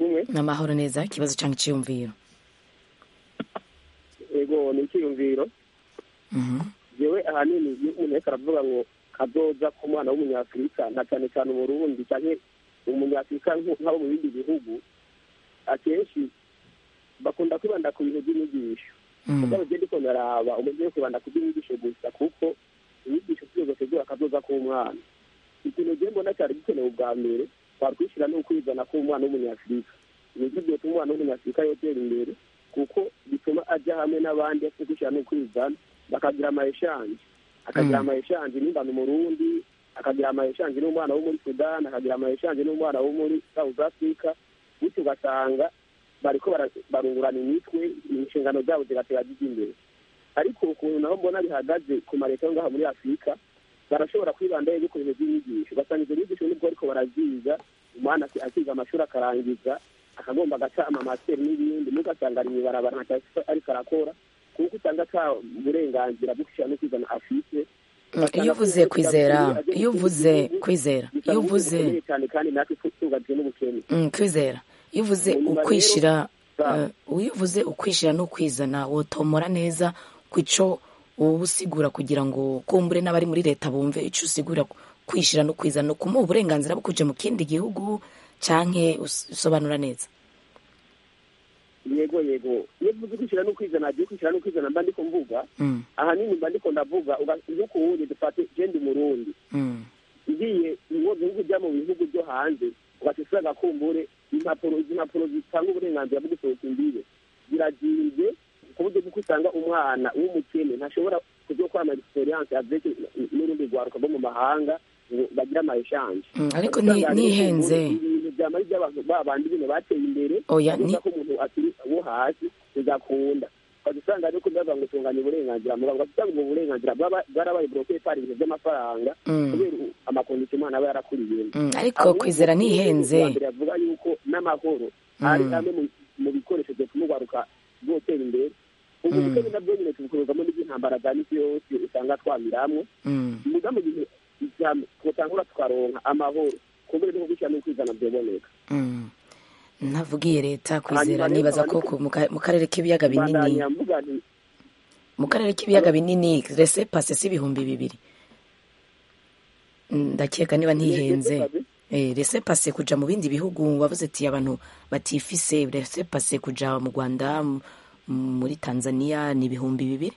Speaker 15: kumwe
Speaker 1: n'amahoro neza ikibazo cyangwa icyiyumviro
Speaker 15: ego ni icyiyumviro yewe ahanini iyo umuntu wese aravuga ngo kazoza ku mwana w'umunyafurika na cyane cyane umurundi cyangwa umunyafurika nk'abo mu bindi bihugu akenshi bakunda kwibanda ku bintu by'inyigisho mugabo ugenda uko naraba umuntu yo kwibanda ku by'inyigisho gusa kuko inyigisho zose zigura akazoza k'umwana ikintu ugiye mbona cyari gikenewe ubwa mbere twakwishyira ni ukwizana k'umwana w'umunyafurika nibyo byatuma umwana w'umunyafurika yotera imbere kuko bituma ajya hamwe n'abandi afite kwishyira no kwizana bakagira amayeshanje akagira amayeshanje n'ingano umurundi akagira amayeshanje n'umwana wo muri sudani akagira amayeshanje n'umwana wo muri south africa bityo ugasanga bariko barungurana imitwe inshingano zabo zigatera zijya imbere ariko ukuntu naho mbona bihagaze ku mareta yo ngaha muri afurika barashobora kwibanda yo ku bintu by'inyigisho ugasanga izo nyigisho nibwo ariko baraziga umwana akiga amashuri akarangiza akagomba agaca amamasiteri n'ibindi n'ugasanga ari mw'ibarabara ntacyo ariko arakora kuko usanga ata burenganzira bwo kwishyura no kwizana afite
Speaker 1: iyo uvuze kwizera iyo uvuze kwizera iyo uvuze
Speaker 15: cyane kandi natwe tugajwe n'ubukene
Speaker 1: kwizera iyo uvuze ukwishyira iyo uvuze ukwishyira no kwizana wotomora neza ku cyo uba usigura kugira ngo kumbure n'abari muri leta bumve icyo usigura kwishyira no kwizana no kumuha uburenganzira bwo kujya mu kindi gihugu cyangwa usobanura neza
Speaker 15: yego yego iyo uvuze kwishyira no kwizana agiye kwishyira no kwizana mba ndiko mvuga ahanini mba ndiko ndavuga nk'uko ubundi dufate genda umurundi ngiye mu bihugu ujya mu bihugu byo hanze ugaca agakumbure impapuro izi mpapuro zitanga uburenganzira bwo gusohoka imbibe ziragiye ku buryo bw'uko usanga umwana w'umukene ntashobora kujya gukora ama experience avec n'urundi rwaruka rwo mu mahanga ngo bagire ama eshanje
Speaker 1: ariko nihenze
Speaker 15: ibintu byamara iby'abantu babandi bino bateye imbere
Speaker 1: oya ni
Speaker 15: ko umuntu akiri wo hasi bizakunda ukajya usanga ariko ndavuga ngo tunganya uburenganzira mugabo ugasanga ubwo burenganzira bwarabaye bloke par ibintu by'amafaranga kubera amakondisiyo umwana aba yarakuriyemo
Speaker 1: ariko kwizera nihenze
Speaker 15: avuga yuko n'amahoro ari amwe mu bikoresho byatuma urwaruka rwotera imbere ubu bukene nabwo nyine tubukorerwamo n'iby'intambara za misi yose usanga twamiramwo muga mu gihe twotangura tukaronka amahoro kumbure no gushyira no kwizana byoboneka
Speaker 1: ntavugiye leta kwizera nibaza ko mu karere k'ibiyaga binini mu karere k'ibiyaga binini rese pase si ibihumbi bibiri ndakeka niba ntihenze rese pase kuja mu bindi bihugu wavuze ati abantu batifise rese pase kuja mu rwanda muri tanzania ni ibihumbi bibiri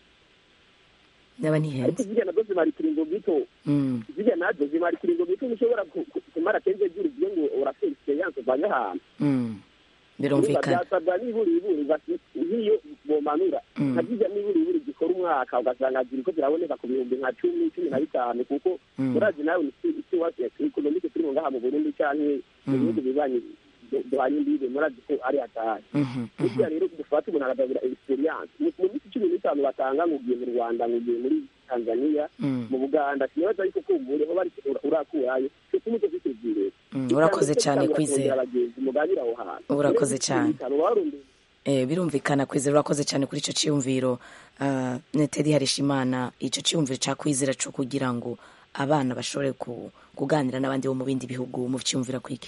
Speaker 1: naba ntihenze
Speaker 15: zirya nazo zimara ikiringo gito zirya nazo zimara ikiringo gito ushobora kumara kenze juru ugiye ngo urafite experience uvanye ahantu
Speaker 1: birumvikana
Speaker 15: byasabwa niburi iburi nk'iyo bomanura nka zirya niburi iburi gikora umwaka ugasanga ziri ko ziraboneka ku bihumbi nka cumi cumi na bitanu kuko urazi nawe isi wacu ekonomike turimo ngaha mu burundi canke mu bihugu bibanyi duhanye imbibe murazi ko ari hatari burya rero dufate umuntu akagabira experience mu minsi cumi n'itanu batanga ngo ugiye mu rwanda ngo ugiye muri tanzania mu buganda sinibaza ariko kumbure ho bari urakurayo cyo umuco kwitezire
Speaker 1: urakoze cyane kwizera
Speaker 15: abagenzi muganira aho hantu
Speaker 1: urakoze cyane birumvikana kwizera urakoze cyane kuri icyo cyiyumviro neteri harishimana icyo cyiyumviro cya kwizera cyo kugira ngo abana bashobore kuganira n'abandi bo mu bindi bihugu mu cyiyumvira kwike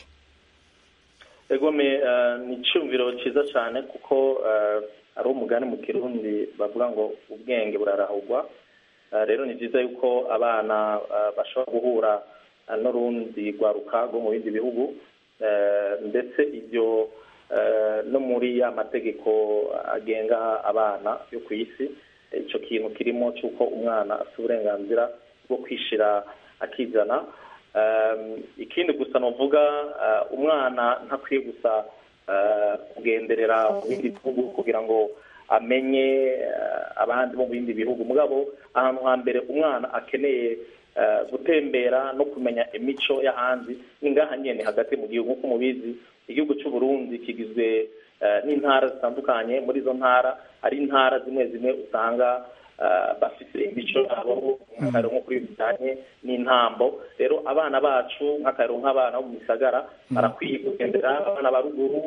Speaker 13: egome ni icyumviro cyiza cyane kuko ari umugani mu kirundi bavuga ngo ubwenge burarahugwa rero ni byiza yuko abana bashobora guhura n'urundi rwaruka rwo mu bindi bihugu ndetse ibyo no muri ya mategeko agenga abana yo ku isi icyo kintu kirimo cy'uko umwana afite uburenganzira bwo kwishyira akizana ikindi gusa nuvuga umwana ntakwiye gusa kugenderera mu bindi bihugu kugira ngo amenye abandi bo mu bindi bihugu mugabo ahantu hambere umwana akeneye gutembera no kumenya imico y'ahandi ni ngaha nyine hagati mu gihugu nk'uko mubizi igihugu cy'u Burundi kigizwe n'intara zitandukanye muri izo ntara hari intara zimwe zimwe usanga bafite imico yabo nk'akarero nko kuri bijyanye n'intambo rero abana bacu nk'akarero nk'abana bo mu misagara barakwiye kugendera abana ba ruguru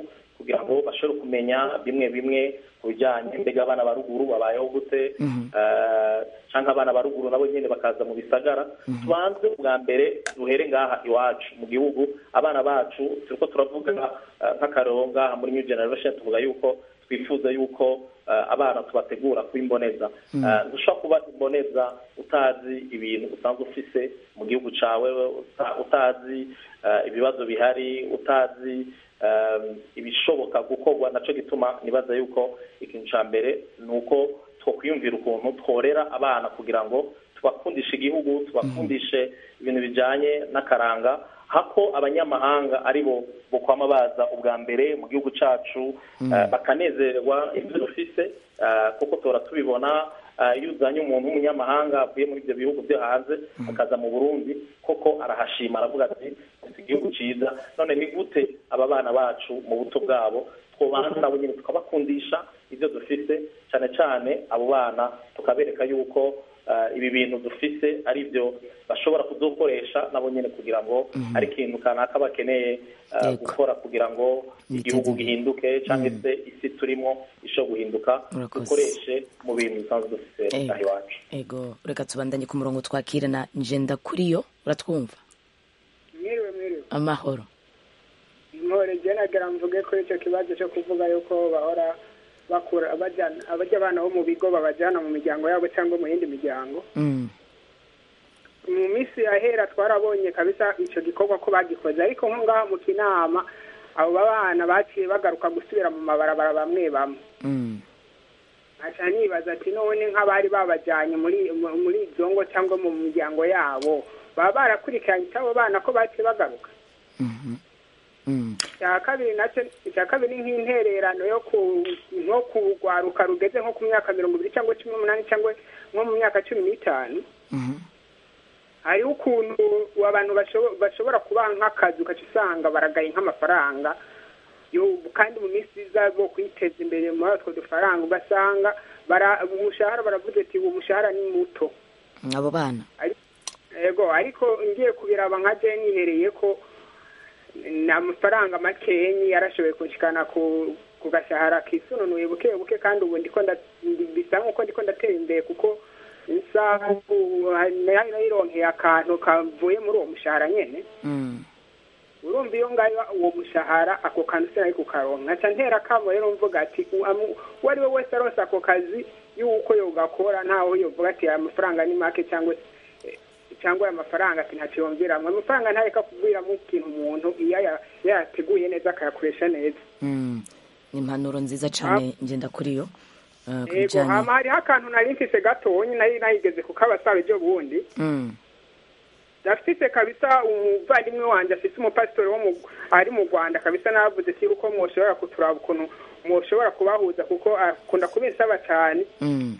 Speaker 13: kugira ngo bashobore kumenya bimwe bimwe ku bijyanye mbega abana ba ruguru babayeho gute eh, canke abana ba ruguru nabo nyene bakaza mu bisagara tubanze bwa mbere duhere ngaha iwacu mu gihugu abana bacu turiko turavuga eh, nk'akarero ngaha muri new generation tuvuga yuko twifuza yuko eh, abana tubategura kuba imboneza
Speaker 16: Mm.
Speaker 13: Eh, ntushobora kuba imboneza utazi ibintu usanzwe ufise mu gihugu cawe uta- utazi eh, ibibazo bihari utazi eh, ibishoboka gukorwa naco gituma nibaza yuko ikintu ca mbere ni uko twokwiyumvira ukuntu tworera abana kugira ngo tubakundishe igihugu tubakundishe ibintu bijanye n'akaranga hako abanyamahanga aribo bokwama baza ubwa mbere mu gihugu cacu
Speaker 16: Mm.
Speaker 13: eh, bakanezerwa ibyo dufise eh, kuko tora tubibona eh, iyo uzanye umuntu w'umunyamahanga avuye muri ibyo bihugu byo hanze akaza mu burundi koko arahashima aravuga ati "Dufite igihugu cyiza none ni gute aba bana bacu mu buto bwabo twobanza nabo nyine tukabakundisha ibyo dufise cyane cyane abo bana tukabereka yuko eh, ibi bintu dufise ari byo bashobora kudukoresha nabo nyine kugira ngo
Speaker 1: Mhm.
Speaker 13: ari ikintu kanaka bakeneye eh,
Speaker 1: Yego.
Speaker 13: gukora kugira ngo igihugu
Speaker 1: Biteze
Speaker 13: gihinduke cyangwa
Speaker 1: Mm.
Speaker 13: se isi turimo ishobora guhinduka
Speaker 1: Urakoze.
Speaker 13: dukoreshe mu bintu bisanzwe dufite
Speaker 1: Ego.
Speaker 13: aha iwacu
Speaker 1: ego reka tubandanye ku murongo twakire na njenda kuri yo uratwumva
Speaker 17: mwiriwe mwiriwe
Speaker 1: amahoro
Speaker 17: intore njye nagira mvuge kuri icyo kibazo cyo kuvuga yuko bahora bakura abajyana abajya abana bo mu bigo babajyana mu miryango yabo cyangwa mu yindi miryango
Speaker 1: Mm.
Speaker 17: mu minsi yahera twarabonye kabisa icyo gikorwa ko bagikoze ariko nko ngaha mu kinama abo bana baciye bagaruka gusubira mu mabarabara bamwe bamwe
Speaker 1: Mm.
Speaker 17: aca nibaza ati none nk'abari babajyanye muri mu- muri izo ngo cyangwa mu miryango yabo baba barakurikiranye icy'abo bana ko baciye bagaruka
Speaker 1: Mhm. Mm.
Speaker 17: icya kabiri nacyo icya kabiri ni nk'intererano yo ku nko kurwaruka rugeze nko ku myaka mirongo ibiri cyangwa cumi n'umunani cyangwa nko mu myaka cumi n'itanu
Speaker 1: Mhm.
Speaker 17: hariho ukuntu abantu bashobo- bashobora kubaha nk'akazi ugaca usanga baragaye nk'amafaranga yo- kandi mu minsi iza bo kwiteza imbere muri utwo dufaranga ugasanga bara- umushahara baravuze ati uwo mushahara ni muto
Speaker 1: abo bana
Speaker 17: yego ariko ngiye kubiraba nka je nihereye ko ni amafaranga makenyi yarashoboye kunshikana ku ku gashahara kisununuye buke buke kandi ubu ndiko nda- ndi- bisa nk'uko ndiko ndatera imbere kuko isaha ubu nari nayironkeye akantu kavuye muri uwo mushahara nyene
Speaker 1: Mm.
Speaker 17: urumva iyo ngayo uwo mushahara ako kantu sinari kukaronka nkaca ntera akamo rero mvuga ati u- amu- uwo ari we wese aronse ako kazi y'uko yogakora ntaho yovuga ati aya mafaranga ni make cyangwa se cyangwa aya mafaranga ati ntacyo yongeramwo amafaranga ntareka kugwiramo ikintu umuntu iyo aya- yayateguye neza akayakoresha neza
Speaker 1: Mm. ni impanuro nziza cyane ngenda kuri yo uh, ku
Speaker 17: yego
Speaker 1: bijyanye
Speaker 17: hama hariho akantu nari mfise gatonya nari nayigeze kukabasaba ibyo bundi
Speaker 1: Mm.
Speaker 17: ndafite kabisa umuvandimwe wanjye afite umupasitori wo mu ari mu rwanda kabisa navuze si uko mwoshobora kuturaba ukuntu mwoshobora kubahuza kuko akunda kubinsaba cyane
Speaker 1: Mm.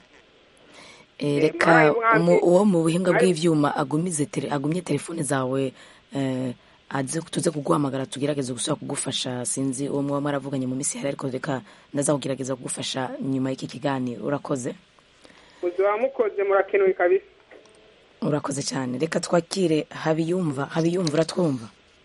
Speaker 1: Eh,
Speaker 17: Eh,
Speaker 1: reka
Speaker 17: mwari mwambi-
Speaker 1: umu- uwo mu buhinga
Speaker 17: mwari-
Speaker 1: bw'ivyuma agumize tele- agumye telefone zawe eh, aze tuze kuguhamagara tugerageze gusubira kugufasha sinzi uwo muba mwaravuganye mu minsi yari ariko reka ndaza kugerageza kugufasha nyuma y'iki kiganiro urakoze
Speaker 17: muzaba mukoze murakenewe kabisa
Speaker 1: urakoze cyane reka twakire habiyumva habiyumva uratwumva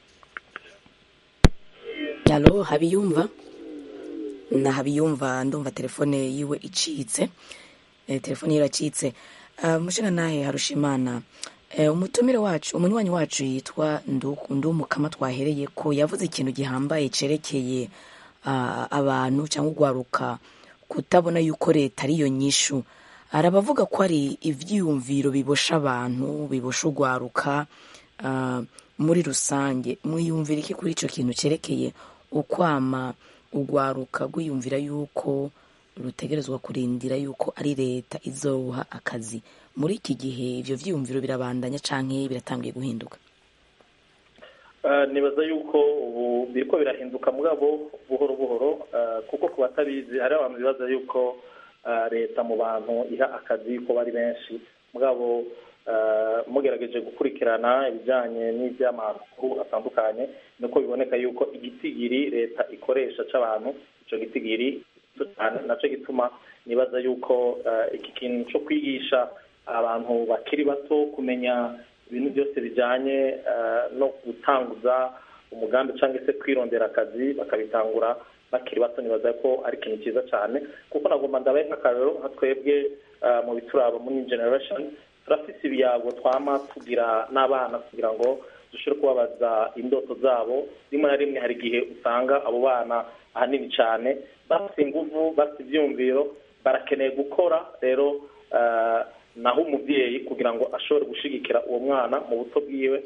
Speaker 1: alo habiyumva na habiyumva ndumva telefone yiwe icitse eh, telefone yiwe iracitse uh, mushinga nahe harushimana eh, umutumire wacu umunywanyi wacu yitwa Ndu- ndumukama twahereye ko yavuze ikintu gihambaye cerekeye uh, abantu cyangwa ugwaruka kutabona yuko leta ariyo nyishu arabavuga ko ari ivyiyumviro bibosha abantu bibosha ugwaruka uh, muri rusange mwiyumvira iki kuri ico kintu cerekeye ukwama ugwaruka rwiyumvira yuko rutegerezwa kurindira yuko ari leta izoha akazi muri iki gihe ivyo vyiyumviro birabandanya canke biratangiye guhinduka
Speaker 13: Eh, nibaza yuko ubu biriko birahinduka mugabo buhoro buhoro eh, kuko ku batabizi hari abantu bibaza yuko eh, leta mu bantu iha akazi ko bari benshi mugabo eh, mugerageje gukurikirana ibijyanye n'iby'amakuru atandukanye nuko biboneka yuko igitigiri leta ikoresha c'abantu ico gitigiri gito cyane naco gituma nibaza yuko eh, iki kintu co kwigisha abantu bakiri bato kumenya ibintu byose bijyanye eh, no gutanguza umugambi cyangwa se kwirondera akazi bakabitangura bakiri bato nibaza ko ari ikintu cyiza cyane kuko nagomba ndabaye nk'akarero nka twebwe ah, mu bituraba muri generation turafite ibiyago twama tugira n'abana kugira ngo dushobore kubabaza indoto zabo rimwe na rimwe hari igihe usanga abo bana ahanini cyane bafite inguvu bafite ibyumviro barakeneye gukora rero ah, naho umubyeyi kugira ngo ashobore gushigikira uwo mwana mu buto bwiwe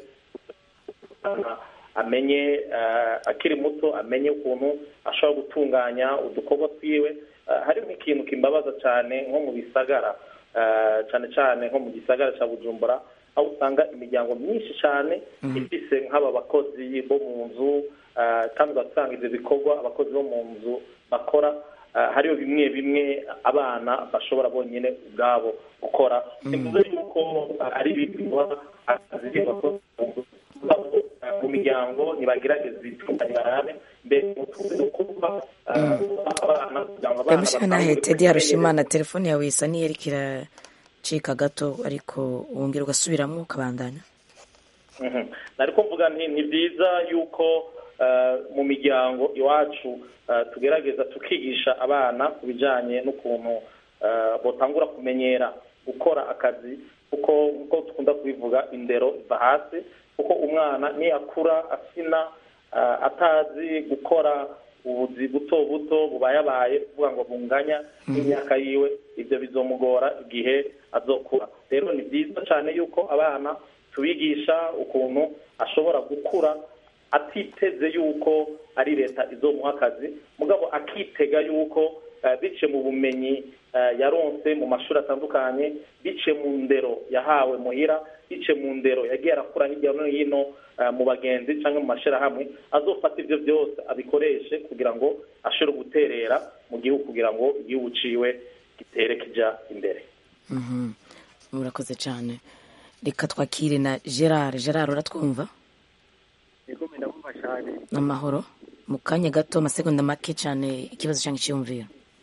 Speaker 13: ah, amenye ah, akiri muto amenye ukuntu ashobora gutunganya udukorwa twiwe Ah, hari nk'ikintu kimbabaza cyane nko mu bisagara ah, cyane cyane nko mu gisagara cya bujumbura aho usanga imiryango myinshi cyane ifise nk'aba bakozi bo mu nzu ah, kandi ugasanga ibyo bikorwa abakozi bo mu nzu bakora ah, hariyo bimwe bimwe abana bashobora bonyine ubwabo gukora bivuze yuko ah, ari ibikorwa akazi bakozi mu nzu mu miryango ntibagerageza ibitunganye barabe mbere mu tuzi kuba abana kugira ngo abana
Speaker 1: yamushyira nahe tedi harushimana telefone yawe isa n'iyariko iracika gato ariko wongera ugasubiramo ukabandanya
Speaker 13: Mhm. nariko mvuga nti ni byiza yuko eh, mu miryango iwacu eh, tugerageza tukigisha abana ku bijyanye n'ukuntu eh, botangura kumenyera gukora akazi kuko nk'uko dukunda kubivuga indero iva hasi kuko umwana niyakura asina eh, atazi gukora ubuzi buto buto bubayabaye kuvuga ngo bunganya n'imyaka yiwe ibyo bizomugora igihe azokura rero ni byiza cyane yuko abana tubigisha ukuntu ashobora gukura atiteze yuko ari leta izomuha akazi mugabo akitega yuko eh, bice mu bumenyi eh, yaronse mu mashuri atandukanye bice mu ndero yahawe muhira bice mu ndero yagiye arakura hirya no hino eh, mu bagenzi cyangwa mu mashyirahamwe azofata ibyo byose abikoreshe kugira ngo ashobore guterera mu gihugu kugira ngo igihugu ciwe gitere kijya imbere
Speaker 1: Mhm. murakoze cyane reka twakire na gerard gerard uratwumva
Speaker 16: yego ndabumva cyane
Speaker 1: n'amahoro mu kanya gato amasegonda make cyane ikibazo cyangwa icyiyumviro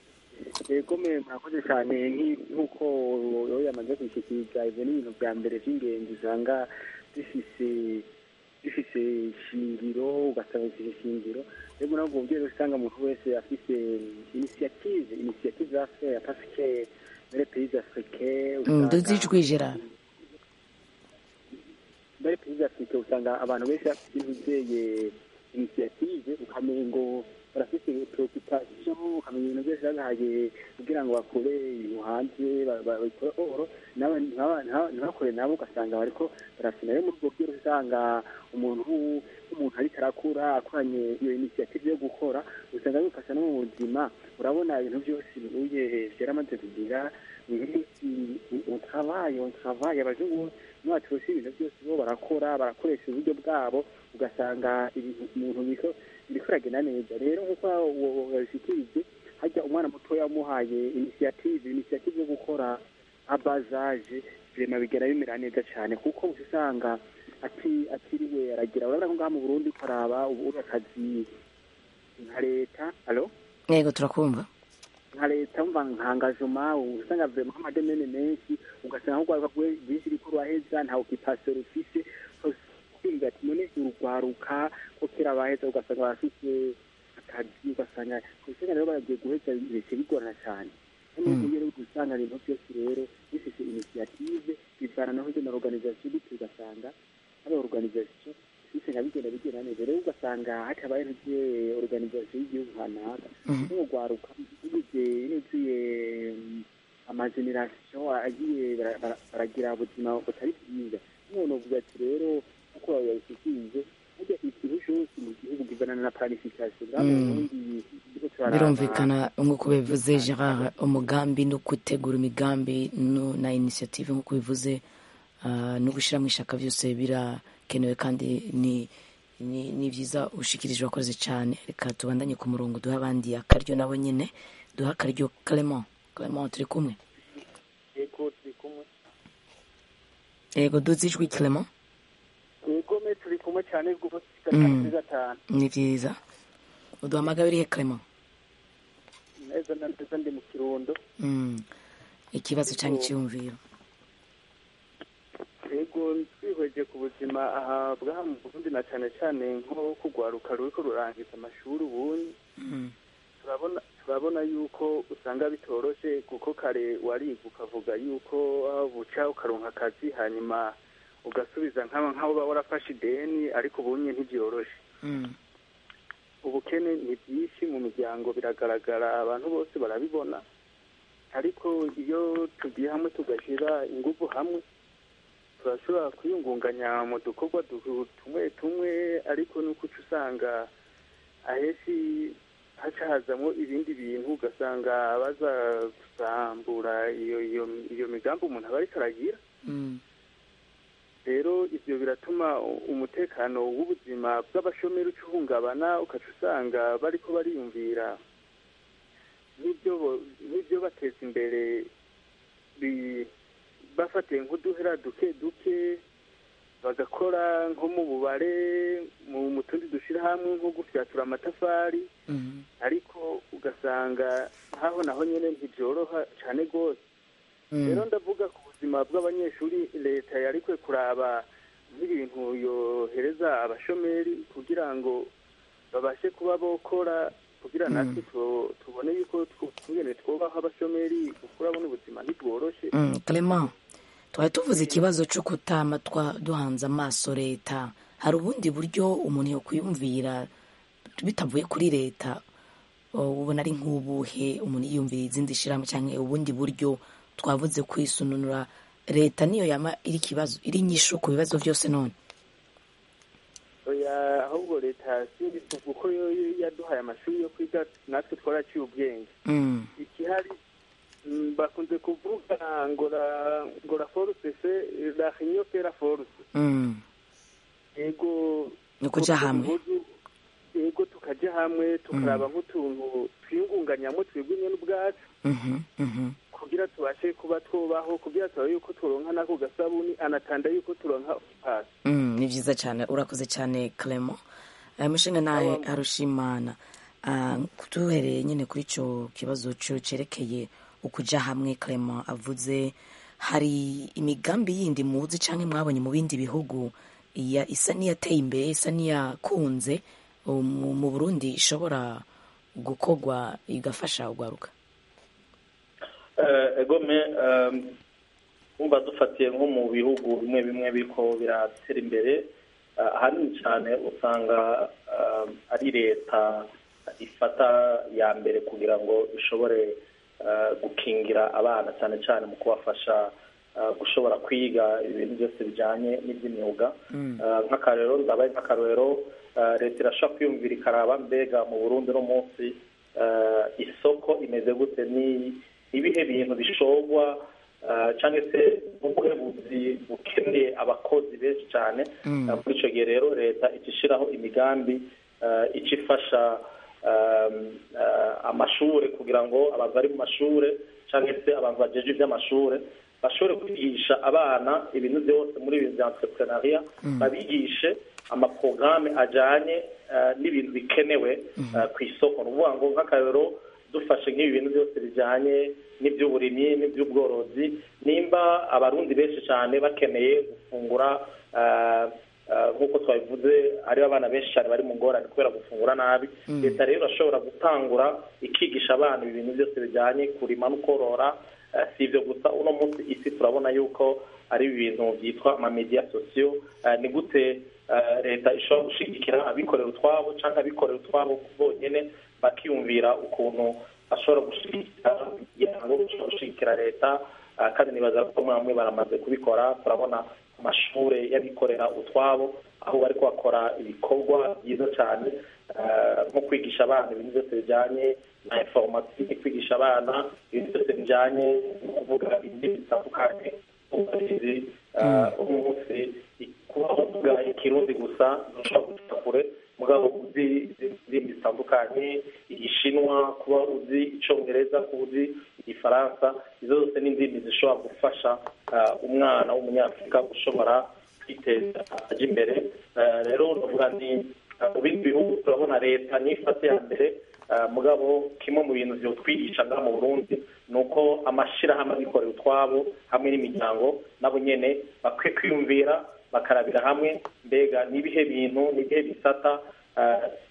Speaker 16: yego me murakoze cyane nk'i- nk'uko yo yamaze kwishyikiriza ibyo ni ibintu bya mbere by'ingenzi usanga bifise bifise ishingiro ugasanga bifise ishingiro rero muri ubwo buryo rero usanga umuntu wese afise initiative initiative affaire parce que muri les pays africains
Speaker 1: Mm, duzi ijwi gerard
Speaker 16: muri pays africains usanga abantu benshi bafite ibizeye initiative ukamenya ngo barafite preoccupation ukamenya ibintu byose babihaye kugira ngo bakore ibintu hanze ba- ba- babikore oro nawe ntaba- ntaba- ntibakore nabo ugasanga bariko barafina rero muri ubwo buryo usanga umuntu umuntu ariko arakura akoranye iyo initiative yo gukora usanga bifasha no mu buzima urabona ibintu byose bihuye byaramaze kugira on travaille on travaille abazungu nibacu bose ibintu byose bo barakora barakoresha uburyo bwabo ugasanga ibintu umuntu biko biriko biragenda neza rero nk'uko babishikirije hajya umwana mutoya wamuhaye initiative initiative yo gukora abazaje birema bigera bimera neza cyane kuko uca usanga ati atiriwe aragira urabona ko ngaha mu burundi ukaraba ubu uri akazi nka leta alo
Speaker 1: yego turakumva
Speaker 16: nka leta umva nka engagement usanga vraiment amademene menshi ugasanga nk'urwaruka rwe- rwinshi riko ruraheza nta occupation rufise kwiga ati none urugwaruka ko kera baheza ugasanga barafise akazi ugasanga usanga rero baragiye guheza bice bigorana cyane
Speaker 1: Mm.
Speaker 16: rero usanga ibintu byose rero bifise initiative bivana naho na organisation bityo ugasanga ari organisation bisanga bigenda bigenda neza rero ugasanga hatabaye ntugiye organisation y'igihugu kanaka
Speaker 1: Mhm.
Speaker 16: n'urwaruka bigize nuzuye amageneration agiye bara- bara- baragira ubuzima butari bwiza none uvuga ati rero uko babishikirije burya ikintu cyose mu gihugu kizana na planification ngaho
Speaker 1: Mm.
Speaker 16: ubundi turiko turaraba-
Speaker 1: birumvikana nk'uko bivuze gerard umugambi no gutegura imigambi no- na initiative nk'uko bivuze ah, no gushyiramo ishaka byose birakenewe kandi ni ni ni byiza ushikirije wakoze cyane reka tubandanye ku murongo duhe abandi akaryo nabo nyine duhe akaryo clement clement turi kumwe
Speaker 16: yego turi kumwe
Speaker 1: yego duze ijwi clement
Speaker 16: yego me turi kumwe cyane rwose
Speaker 1: Mm.
Speaker 16: gatanu kuri gatanu
Speaker 1: ni byiza uduhamagaye urihe clement
Speaker 16: neza na neza ndi mu kirundo
Speaker 1: Mm. ikibazo cyangwa icyiyumviro
Speaker 16: yego twihweje ku buzima aha bwaha mu burundi na cyane cyane nko kugwaruka ruriko rurangiza amashuri ubundi
Speaker 1: Mm.
Speaker 14: turabona turabona yuko usanga bitoroshe kuko kare wariga ukavuga yuko ah, buca ukaronka akazi hanyuma ugasubiza nk'aba nk'abo uba warafashe ideni ariko ubunye ntibyoroshe ubukene ni byinshi mu miryango biragaragara abantu bose barabibona ariko iyo tugiye hamwe tugashyira ingufu hamwe turashobora kwiyungunganya mu dukorwa du- tumwe tumwe ariko nuko uca usanga ahenshi haca hazamo ibindi bintu ugasanga baza gusambura iyo iyo iyo migambi umuntu aba ariko aragira rero ibyo biratuma umutekano w'ubuzima bw'abashomeri uca uhungabana ukaca usanga bariko bariyumvira n'ibyo bo- n'ibyo bateza imbere bi- bafatiye nk'uduhera duke duke bagakora nko mu bubare mu mu tundi dushyira hamwe nko gufyatura amatafari ariko ugasanga nkaho naho nyine ntibyoroha cyane rwose rero ndavuga ku buzima bw'abanyeshuri leta yari kwe kuraba nk'ibintu yohereza abashomeri kugira ngo babashe kuba bokora kugira natwe tu- tubone yuko tw- twungene twubaho abashomeri kuko urabona ubuzima ntibworoshye
Speaker 1: Mm, Clement twari tuvuze ikibazo cyo kutama twa duhanze amaso leta hari ubundi buryo umuntu yokwiyumvira bitavuye kuri leta o, ubona ari nk'ubuhe umuntu yiyumvira izindi shirahamwe cyangwa ubundi buryo twavuze kwisununura leta niyo yama iri kibazo iri nyishu ku bibazo byose none
Speaker 14: oya ahubwo leta sinzi kuko yo yo yaduhaye amashuri yo kwiga natwe twaraciye ubwenge
Speaker 1: Mm.
Speaker 14: ikihari mm, bakunze kuvuga ngo la ngo la force se la réunion fait la force
Speaker 1: Mm.
Speaker 14: yego
Speaker 1: Ni ukuja hamwe.
Speaker 14: Impuzu, yego tukajya hamwe tukaraba nk'utuntu twiyungunganyamo twebwe nyine ubwacu
Speaker 1: Mhm, mhm.
Speaker 14: kugira tubashe kuba twubaho kugira turabe yuko turonka n'ako gasabuni anatanda yuko turonka pasi
Speaker 1: Mm, ni byiza cyane urakoze cyane Clement aya mushinga nawe arushimana Ah, duhereye nyine kuri icyo kibazo cyo cyerekeye ukuja hamwe Clement avuze hari imigambi yindi muzi cyangwa mwabonye mu bindi bihugu iya isa n'iyateye imbere isa n'iyakunze um, mu mu Burundi ishobora gukorwa igafasha ugaruka
Speaker 13: Eh, egome um, umva dufatiye nko mu bihugu bimwe bimwe biriko biratera imbere eh, ahanini cyane usanga um, ari leta ifata ya mbere kugira ngo ishobore eh, gukingira abana cyane cyane mu kubafasha eh, gushobora kwiga ibintu byose bijyanye n'iby'imyuga Eh, nk'akarero ndabaye nk'akarorero eh, leta irashobora kwiyumvira ikaraba mbega mu burundi no munsi eh, isoko imeze gute ni ibihe bintu bishorwa eh, cyangwa se ubuhe buzi bukeneye abakozi benshi cyane
Speaker 18: Mm.
Speaker 13: Eh, muri icyo gihe rero leta ica ishyiraho imigambi eh, ica ifasha um, eh, amashuri kugira ngo abantu bari mu mashuri cyangwa se abantu bajeje iby'amashuri bashobore kwigisha abana ibintu byose muri ibi bya entrepreneuria
Speaker 18: Mm.
Speaker 13: babigishe amaporogaramu ajyanye eh, n'ibintu bikenewe eh, ku isoko ni ukuvuga ngo nk'akarero dufashe nk'ibi bintu byose bijyanye n'iby'uburimyi n'iby'ubworozi nimba abarundi benshi cyane bakeneye gufungura eh, eh, nk'uko twabivuze hariho abana benshi cyane bari mu ngorane kubera gufungura nabi
Speaker 18: Mm.
Speaker 13: leta rero irashobora gutangura ikigisha abana ibintu byose bijyanye kurima no korora Eh, si ibyo gusa uno munsi isi turabona yuko ari ibintu byitwa amamediya sosiyo Eh, ni gute eh, leta ishobora gushyigikira abikorera utwabo cyangwa abikorera utwabo bonyine bakiyumvira ukuntu bashobora gushyigikira kugira ngo bashobore gushyigikira leta Eh, kandi nibaza ko bamwe bamwe baramaze kubikora turabona amashuri y'abikorera utwabo aho bari bakora ibikorwa byiza cyane eh, nko kwigisha abana ibintu byose bijyanye na informatike kwigisha abana ibintu byose bijyanye no kuvuga indimi zitandukanye uburezi uno munsi kuba uvuga ikirundi gusa ntushobora guca kure mugabo uzi indimi zitandukanye igishinwa kuba uzi icyongereza kuba uzi igifaransa izo zose ni indimi zishobora gufasha eh, umwana w'umunyafurika gushobora kwiteza ajya imbere Eh, rero ndavuga ni eh, mu bindi bihugu turabona leta nifate ya mbere eh, mugabo kimwe mu bintu byotwigisha ngaha mu burundi ni uko amashyirahamwe abikorera utwabo hamwe n'imiryango nabo nyene bakwiye kwiyumvira bakarabira hamwe mbega n'ibihe bintu n'ibihe bisata eh,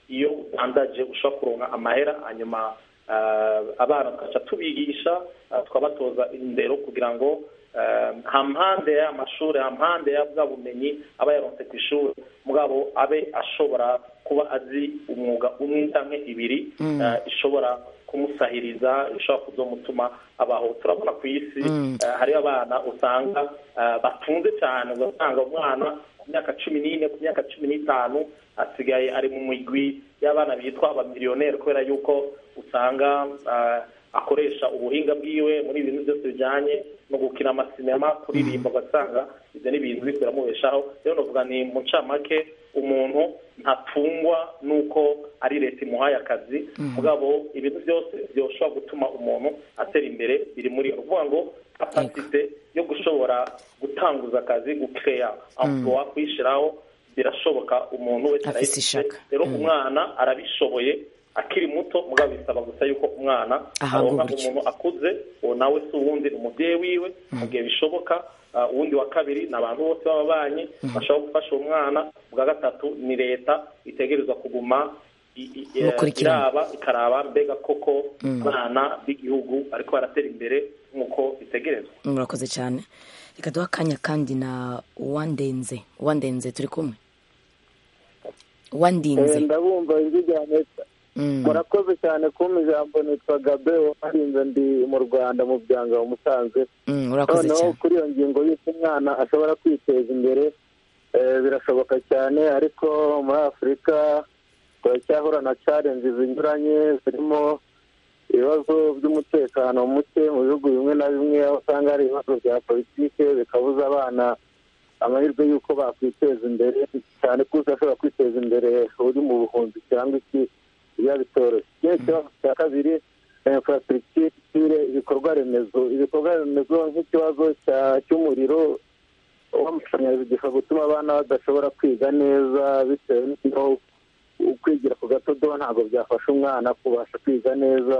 Speaker 13: iyo udandaje ushobora kuronka amahera hanyuma ah, abana tugaca tubigisha ah, tukabatoza indero kugira ngo ah, hampande y'amashuri hampande ya bwa bumenyi aba yaronse ku ishuri mugabo abe ashobora kuba azi umwuga umwe cyangwa ibiri
Speaker 1: Mm.
Speaker 13: ah, ishobora kumusahiriza ishobora kuzomutuma abaho turabona ku isi
Speaker 1: Mm.
Speaker 13: eh, hariyo abana usanga eh, batunze cyane ugasanga umwana ku myaka cumi n'ine ku myaka cumi n'itanu asigaye ari mu migwi y'abana bitwa abamiliyoneri kubera yuko usanga eh, akoresha ubuhinga bwiwe muri ibintu byose bijyanye no gukina amasinema kuririmba ugasanga ibyo ni ibintu biri biramubeshaho rero navuga ni mu ncamake umuntu ntatungwa n'uko ari leta imuhaye akazi mugabo ibintu byose byoshobora gutuma umuntu atera imbere biri muri yo. ni ukuvuga ngo kapasite yo gushobora gutanguza akazi gukeya emploi kuyishyiraho birashoboka umuntu wese
Speaker 1: Afise
Speaker 13: arayifite
Speaker 1: ishaka.
Speaker 13: rero
Speaker 1: Mm.
Speaker 13: umwana arabishoboye akiri muto mugabo bisaba gusa yuko umwana
Speaker 1: Ahabwa
Speaker 13: aronka
Speaker 1: uburyo.
Speaker 13: umuntu akuze uwo nawe si uwundi ni umubyeyi wiwe mu gihe bishoboka Ah, uwundi wa kabiri ni abantu bose b'ababanyi bashobora gufasha uwo mwana bwa gatatu ni leta itegerezwa kuguma i- i- eh,
Speaker 1: Mukurikirana.
Speaker 13: iraba ikaraba mbega koko
Speaker 1: Mm.
Speaker 13: abana b'igihugu ariko baratera imbere nk'uko bitegerezwa
Speaker 1: murakoze cyane reka duhe akanya kandi na uwandenze uwandenze turi kumwe uwandinze
Speaker 4: Eh, ndabumva ijwi rya meta
Speaker 1: Mm.
Speaker 4: murakoze cyane kumpa ijambo nitwa gabe warinze ndi mu rwanda mu byanga wa musanze
Speaker 1: Mm, urakoze
Speaker 4: noneho
Speaker 1: cyane
Speaker 4: kuri iyo ngingo y'uko umwana ashobora kwiteza imbere eh, birashoboka cyane ariko muri afurika turacyahura na challenge zinyuranye zirimo ibibazo by'umutekano muke mu bihugu bimwe na bimwe aho usanga hari ibibazo bya politike bikabuza abana amahirwe y'uko bakwiteza imbere cyane ko udashobora kwiteza imbere uri mu buhunzi cyangwa iki biba bitoroshye ikindi kibazo cya kabiri infrastructure ibikorwa remezo ibikorwa remezo nk'ikibazo cya- cy'umuriro w'amashanyarazi gishobora gutuma abana badashobora kwiga neza bitewe n'aho kwigira ku gatodo ntabwo byafasha umwana kubasha kwiga neza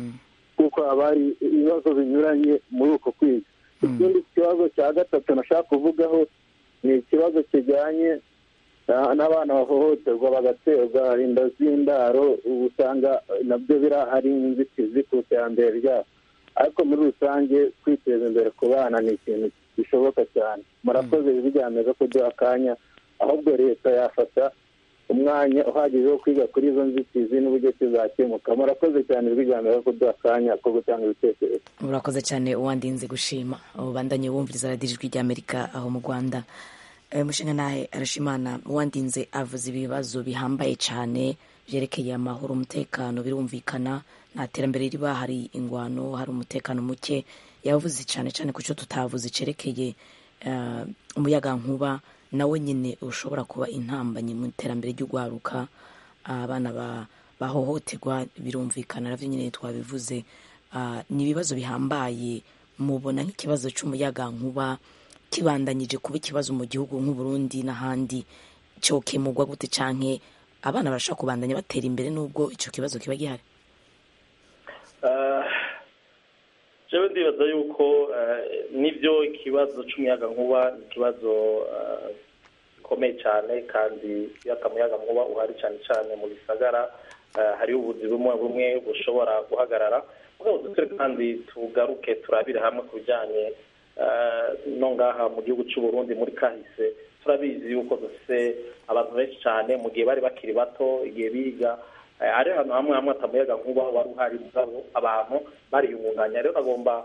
Speaker 4: kuko haba hari ibibazo binyuranye muri uko kwiga ikindi kibazo cya gatatu nashaka kuvugaho ni ikibazo kijyanye na- n'abana bahohoterwa bagaterwa inda z'indaro ubu usanga nabyo birahari inzitizi ku iterambere ryabo ariko muri rusange kwiteza imbere ku bana ni ikintu gishoboka cyane murakoze bijyameza kuduha akanya ahubwo leta yafata umwanya uhagije wo kwiga kuri izo nzitizi n'uburyo kizakemuka murakoze cyane bijyameza kuduha akanya ko gutanga ibitekerezo
Speaker 1: urakoze cyane uwandinze gushima ubandanye wumviriza radiyo ijwi ry'amerika aho mu rwanda Eh, mushinga nawe arashimana uwandinze avuze ibibazo bihambaye cyane byerekeye amahoro umutekano birumvikana nta terambere riba hari ingwano hari umutekano muke yavuze cyane cyane ku cyo tutavuze cyerekeye eh, umuyagankuba nawe nyine ushobora kuba intambanyi mu iterambere ry'urwaruka abana ba- bahohoterwa birumvikana nabyo nyine twabivuze Ah, ni ibibazo bihambaye mubona nk'ikibazo cy'umuyagankuba kibandanyije kuba ikibazo mu gihugu nk'uburundi n'ahandi cyokemurwa gute canke abana barashobora kubandanya batera imbere n'ubwo icyo kibazo kiba gihari
Speaker 13: Eh, jewe ndibaza yuko eh, nibyo ikibazo c'umuyaga nkuba ni ikibazo eh, gikomeye cyane kandi iyo atamuyaga nkuba uhari cyane cyane mu bisagara eh, hariho ubuzi bumwe bumwe bushobora guhagarara mugabo dusore kandi tugaruke turabire hamwe ku bijyanye eh, no ngaha mu gihugu cy'u Burundi muri kahise turabizi yuko dufite abantu benshi cyane mu gihe bari bakiri bato igihe biga Eh, ari ahantu hamwe hamwe atamuyaga nkuba wari uhari mugabo abantu bariyungunganya rero agomba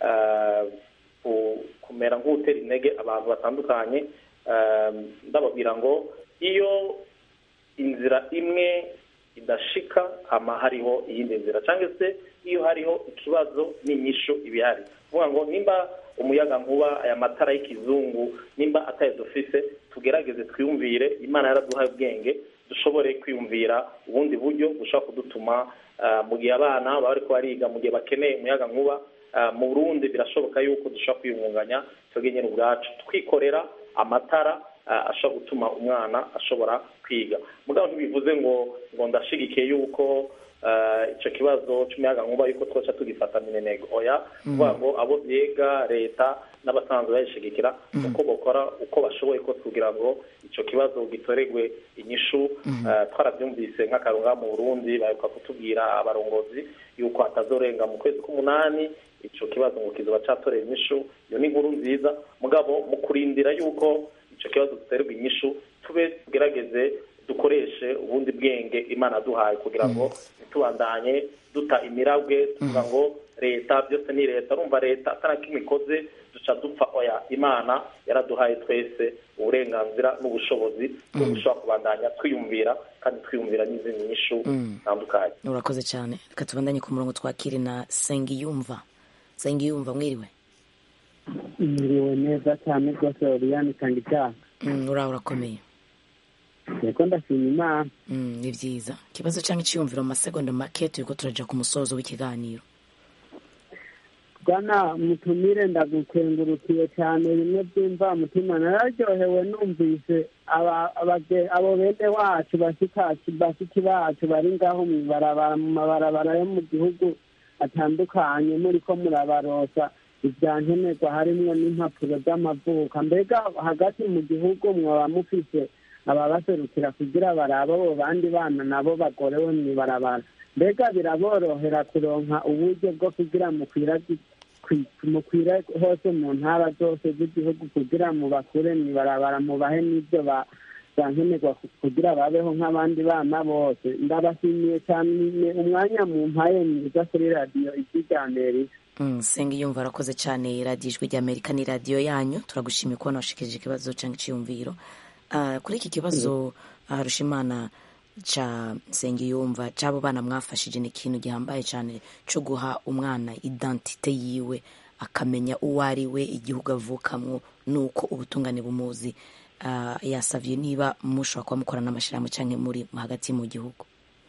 Speaker 13: kumera nk'utera intege abantu batandukanye eh, ndababwira ngo iyo inzira imwe idashika hama hariho iyindi nzira cyangwa se iyo hariho ikibazo n'inyishu ibihari kuvuga ngo nimba umuyaga nkuba aya matara y'ikizungu nimba ataye dufise tugerageze twiyumvire imana yaraduhaye ubwenge dushobore kwiyumvira ubundi buryo bushobora kudutuma ah, mu gihe abana baba bariko bariga mu gihe bakeneye umuyaga nkuba ah, mu burundi birashoboka yuko dushobora kwiyungunganya twebwe nyine ubwacu twikorera amatara ah, ashobora gutuma umwana ashobora kwiga mugabo ntibivuze ngo ngo ndashigikiye yuko eh, ico kibazo c'umuyagankuba yuko twoca tugifata minenegwe oya kuvuga ngo abo vyega leta n'abasanzwe bayishigikira uko bokora uko bashoboye ko kugira ngo ico kibazo gitoregwe inyishu eh, twaravyumvise nk'akarunga mu burundi baheruka kutubwira abarongozi yuko hatazorenga mu kwezi k'umunani ico kibazo ngo kizoba catoreye inyishu iyo ni inkuru nziza mugabo mu kurindira yuko ico kibazo giterwa inyishu tube tugerageze dukoreshe ubundi bwenge imana duhaye kugira ngo ntitubandanye duta imirabwe tuvuga ngo leta byose ni leta urumva leta atari kimwe ikoze duca dupfa oya imana yaraduhaye twese uburenganzira n'ubushobozi bwo gushobora kubandanya twiyumvira kandi twiyumvira n'izindi nyishu zitandukanye
Speaker 1: urakoze cyane reka tubandanye ku murongo twakire na sengiyumva sengiyumva mwiriwe
Speaker 18: Mwiriwe neza cyane rwose Oriane itanga icyaha
Speaker 1: Mm, uraho urakomeye
Speaker 18: yego ndashima imana
Speaker 1: Mm, ni byiza ikibazo cyangwa icyiyumviro mu masegonda make turiko turaja ku musozo w'ikiganiro
Speaker 18: bwana mutumire ndagukengurukiye cyane bimwe byumva mutima nararyohewe numvise aba- abage- abo bene wacu bashikaci bashiki bacu bari ngaho mu ibarabara mu mabarabara yo mu gihugu atandukanye muriko murabarosa ibya nkenerwa harimwo n'impapuro z'amavuka mbega hagati mu gihugu mwaba mufise ababaserukira kugira barabe abo bandi bana nabo bagorewe mu ibarabara mbega biraborohera kuronka uburyo bwo kugira mukwiragi kwi- mukwire hose mu ntara zose z'igihugu kugira mubakure mu ibarabara mubahe n'ibyo ba bankenerwa ku- kugira babeho nk'abandi bana bose ndabashimiye cyane umwanya mu mpaye mwiza kuri radiyo ijwi rya amerika
Speaker 1: Mm, sengiyumva arakoze cyane radiyo ijwi rya amerika ni radiyo yanyu turagushimiye kubona washikirije ikibazo cyangwa icyiyumviro Ah, kuri iki kibazo ah, rushimana ca sengiyumva c'abo bana mwafashije ni ikintu gihambaye cyane cyo guha umwana identite yiwe akamenya uwo ari we igihugu avukamwo nuko ubutungane bumuzi Ah, yasavye niba mushobora kuba mukorana n'amashyirahamwe cyangwa muri hagati mu gihugu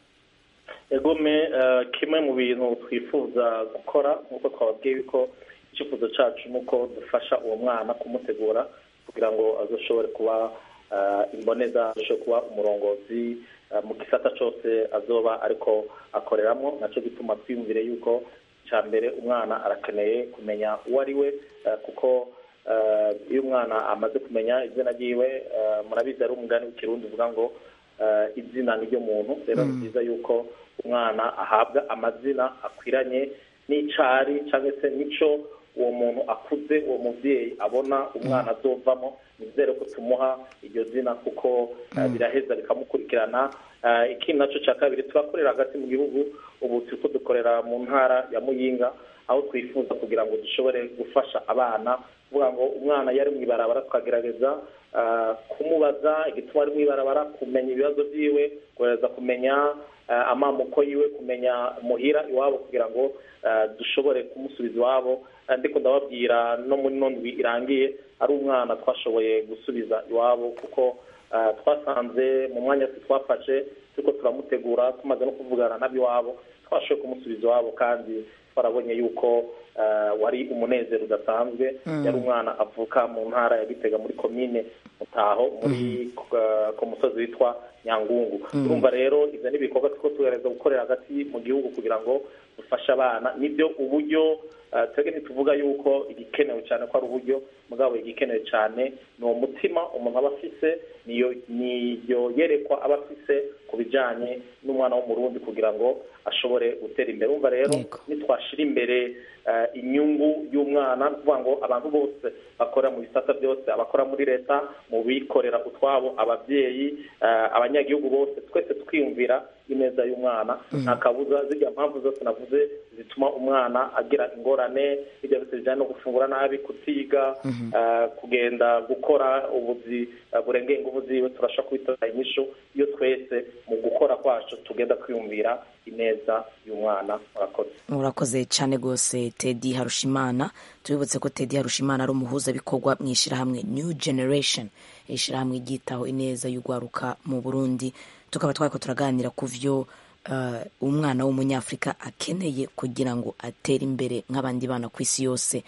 Speaker 13: egome eh, kimwe mu bintu twifuza gukora nk'uko twababwiye yuko icyifuzo cyacu ni uko dufasha uwo mwana kumutegura kugira ngo azoshobore kuba eh, imboneza azoshobore kuba umurongozi eh, mu gisata cyose azoba ariko akoreramo nacyo gituma twiyumvire yuko cya mbere umwana arakeneye kumenya uwo ari we eh, kuko eh, iyo umwana amaze kumenya izina ryiwe eh, murabizi ari umugani w'ikirundi uvuga ngo eh, izina ni ryo muntu rero ni byiza yuko umwana ahabwa amazina akwiranye n'icari cyangwa se n'ico uwo muntu akuze uwo mubyeyi abona umwana azovamo nizere ko tumuha iryo zina kuko eh, biraheza bikamukurikirana Eh, ikindi naco cya kabiri turakorera hagati mu gihugu ubu turiko dukorera mu ntara ya muyinga aho twifuza kugira ngo dushobore gufasha abana kuvuga ngo umwana yari mu ibarabara tukagerageza ah, kumubaza igituma ari mu ibarabara kumenya ibibazo byiwe kugerageza kumenya ah, amamuko yiwe kumenya muhira iwabo kugira ngo ah, dushobore kumusubiza iwabo Ah, ndiko ndababwira no muri no ndwi irangiye ari umwana twashoboye gusubiza iwabo kuko ah, twasanze mu mwanya twafashe turiko turamutegura tumaze no kuvugana n'abiwabo twashoboye kumusubiza iwabo kandi twarabonye yuko ah, wari umunezero udasanzwe
Speaker 19: Mm.
Speaker 13: yari umwana avuka mu ntara ya gitega muri komine mutaho muri ku- ku musozi witwa nyangungu
Speaker 19: Mm.
Speaker 13: urumva rero ivyo ni ibikorwa turiko tugerageza gukorera hagati mu gihugu kugira ngo dufashe abana nibyo uburyo ah, twebwe ntituvuga yuko igikenewe cyane ko ari uburyo mugabo igikenewe cyane ni uwo mutima umuntu aba afise niyo niyo yerekwa aba afise ku bijanye n'umwana w'umurundi kugira ngo ashobore gutera imbere urumva rero nitwashira imbere eh, inyungu y'umwana ni ukuvuga ngo abantu bose bakorera mu bisata byose abakora muri leta mu bikorera utwabo ababyeyi eh, abanyagihugu bose twese twiyumvira ineza y'umwana nta kabuza zirya mpamvu zose navuze zituma umwana agira ingorane bijya byose bijyanye no gufungura nabi kutiga eh, kugenda gukora ubuzi eh, burengeye ingufu ziwe turashobora kubitora inyishu iyo twese mu gukora kwacu tugenda twiyumvira ineza y'umwana murakoze
Speaker 1: urakoze cyane rwose tedi harushimana tubibutse ko tedi harushimana ari umuhuzabikorwa mu ishyirahamwe new generation ishyirahamwe ryitaho ineza y'urwaruka mu burundi tukaba twari ko turaganira ku byo uh, umwana w'umunyafurika akeneye kugira ngo atere imbere nk'abandi bana ku isi yose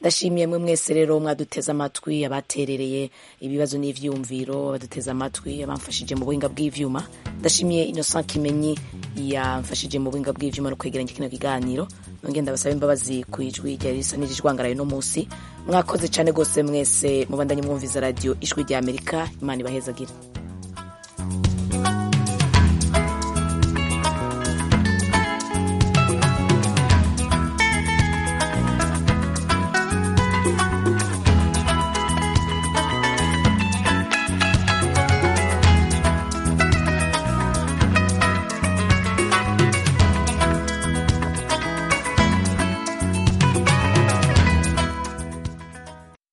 Speaker 1: ndashimiye mwe mwese rero mwaduteze amatwi abaterereye ibibazo n'ivyumviro abaduteze amatwi abamfashije mu buhinga bw'ivyuma ndashimiye innocent kimenyi yamfashije mu buhinga bw'ivyuma no kwegeranya kino kiganiro nongeye ndabasaba imbabazi ku ijwi ryari risa n'irijwangaraye no munsi mwakoze cane gose mwese mubandanye mwumviza radio ijwi rya amerika imana ibahezagire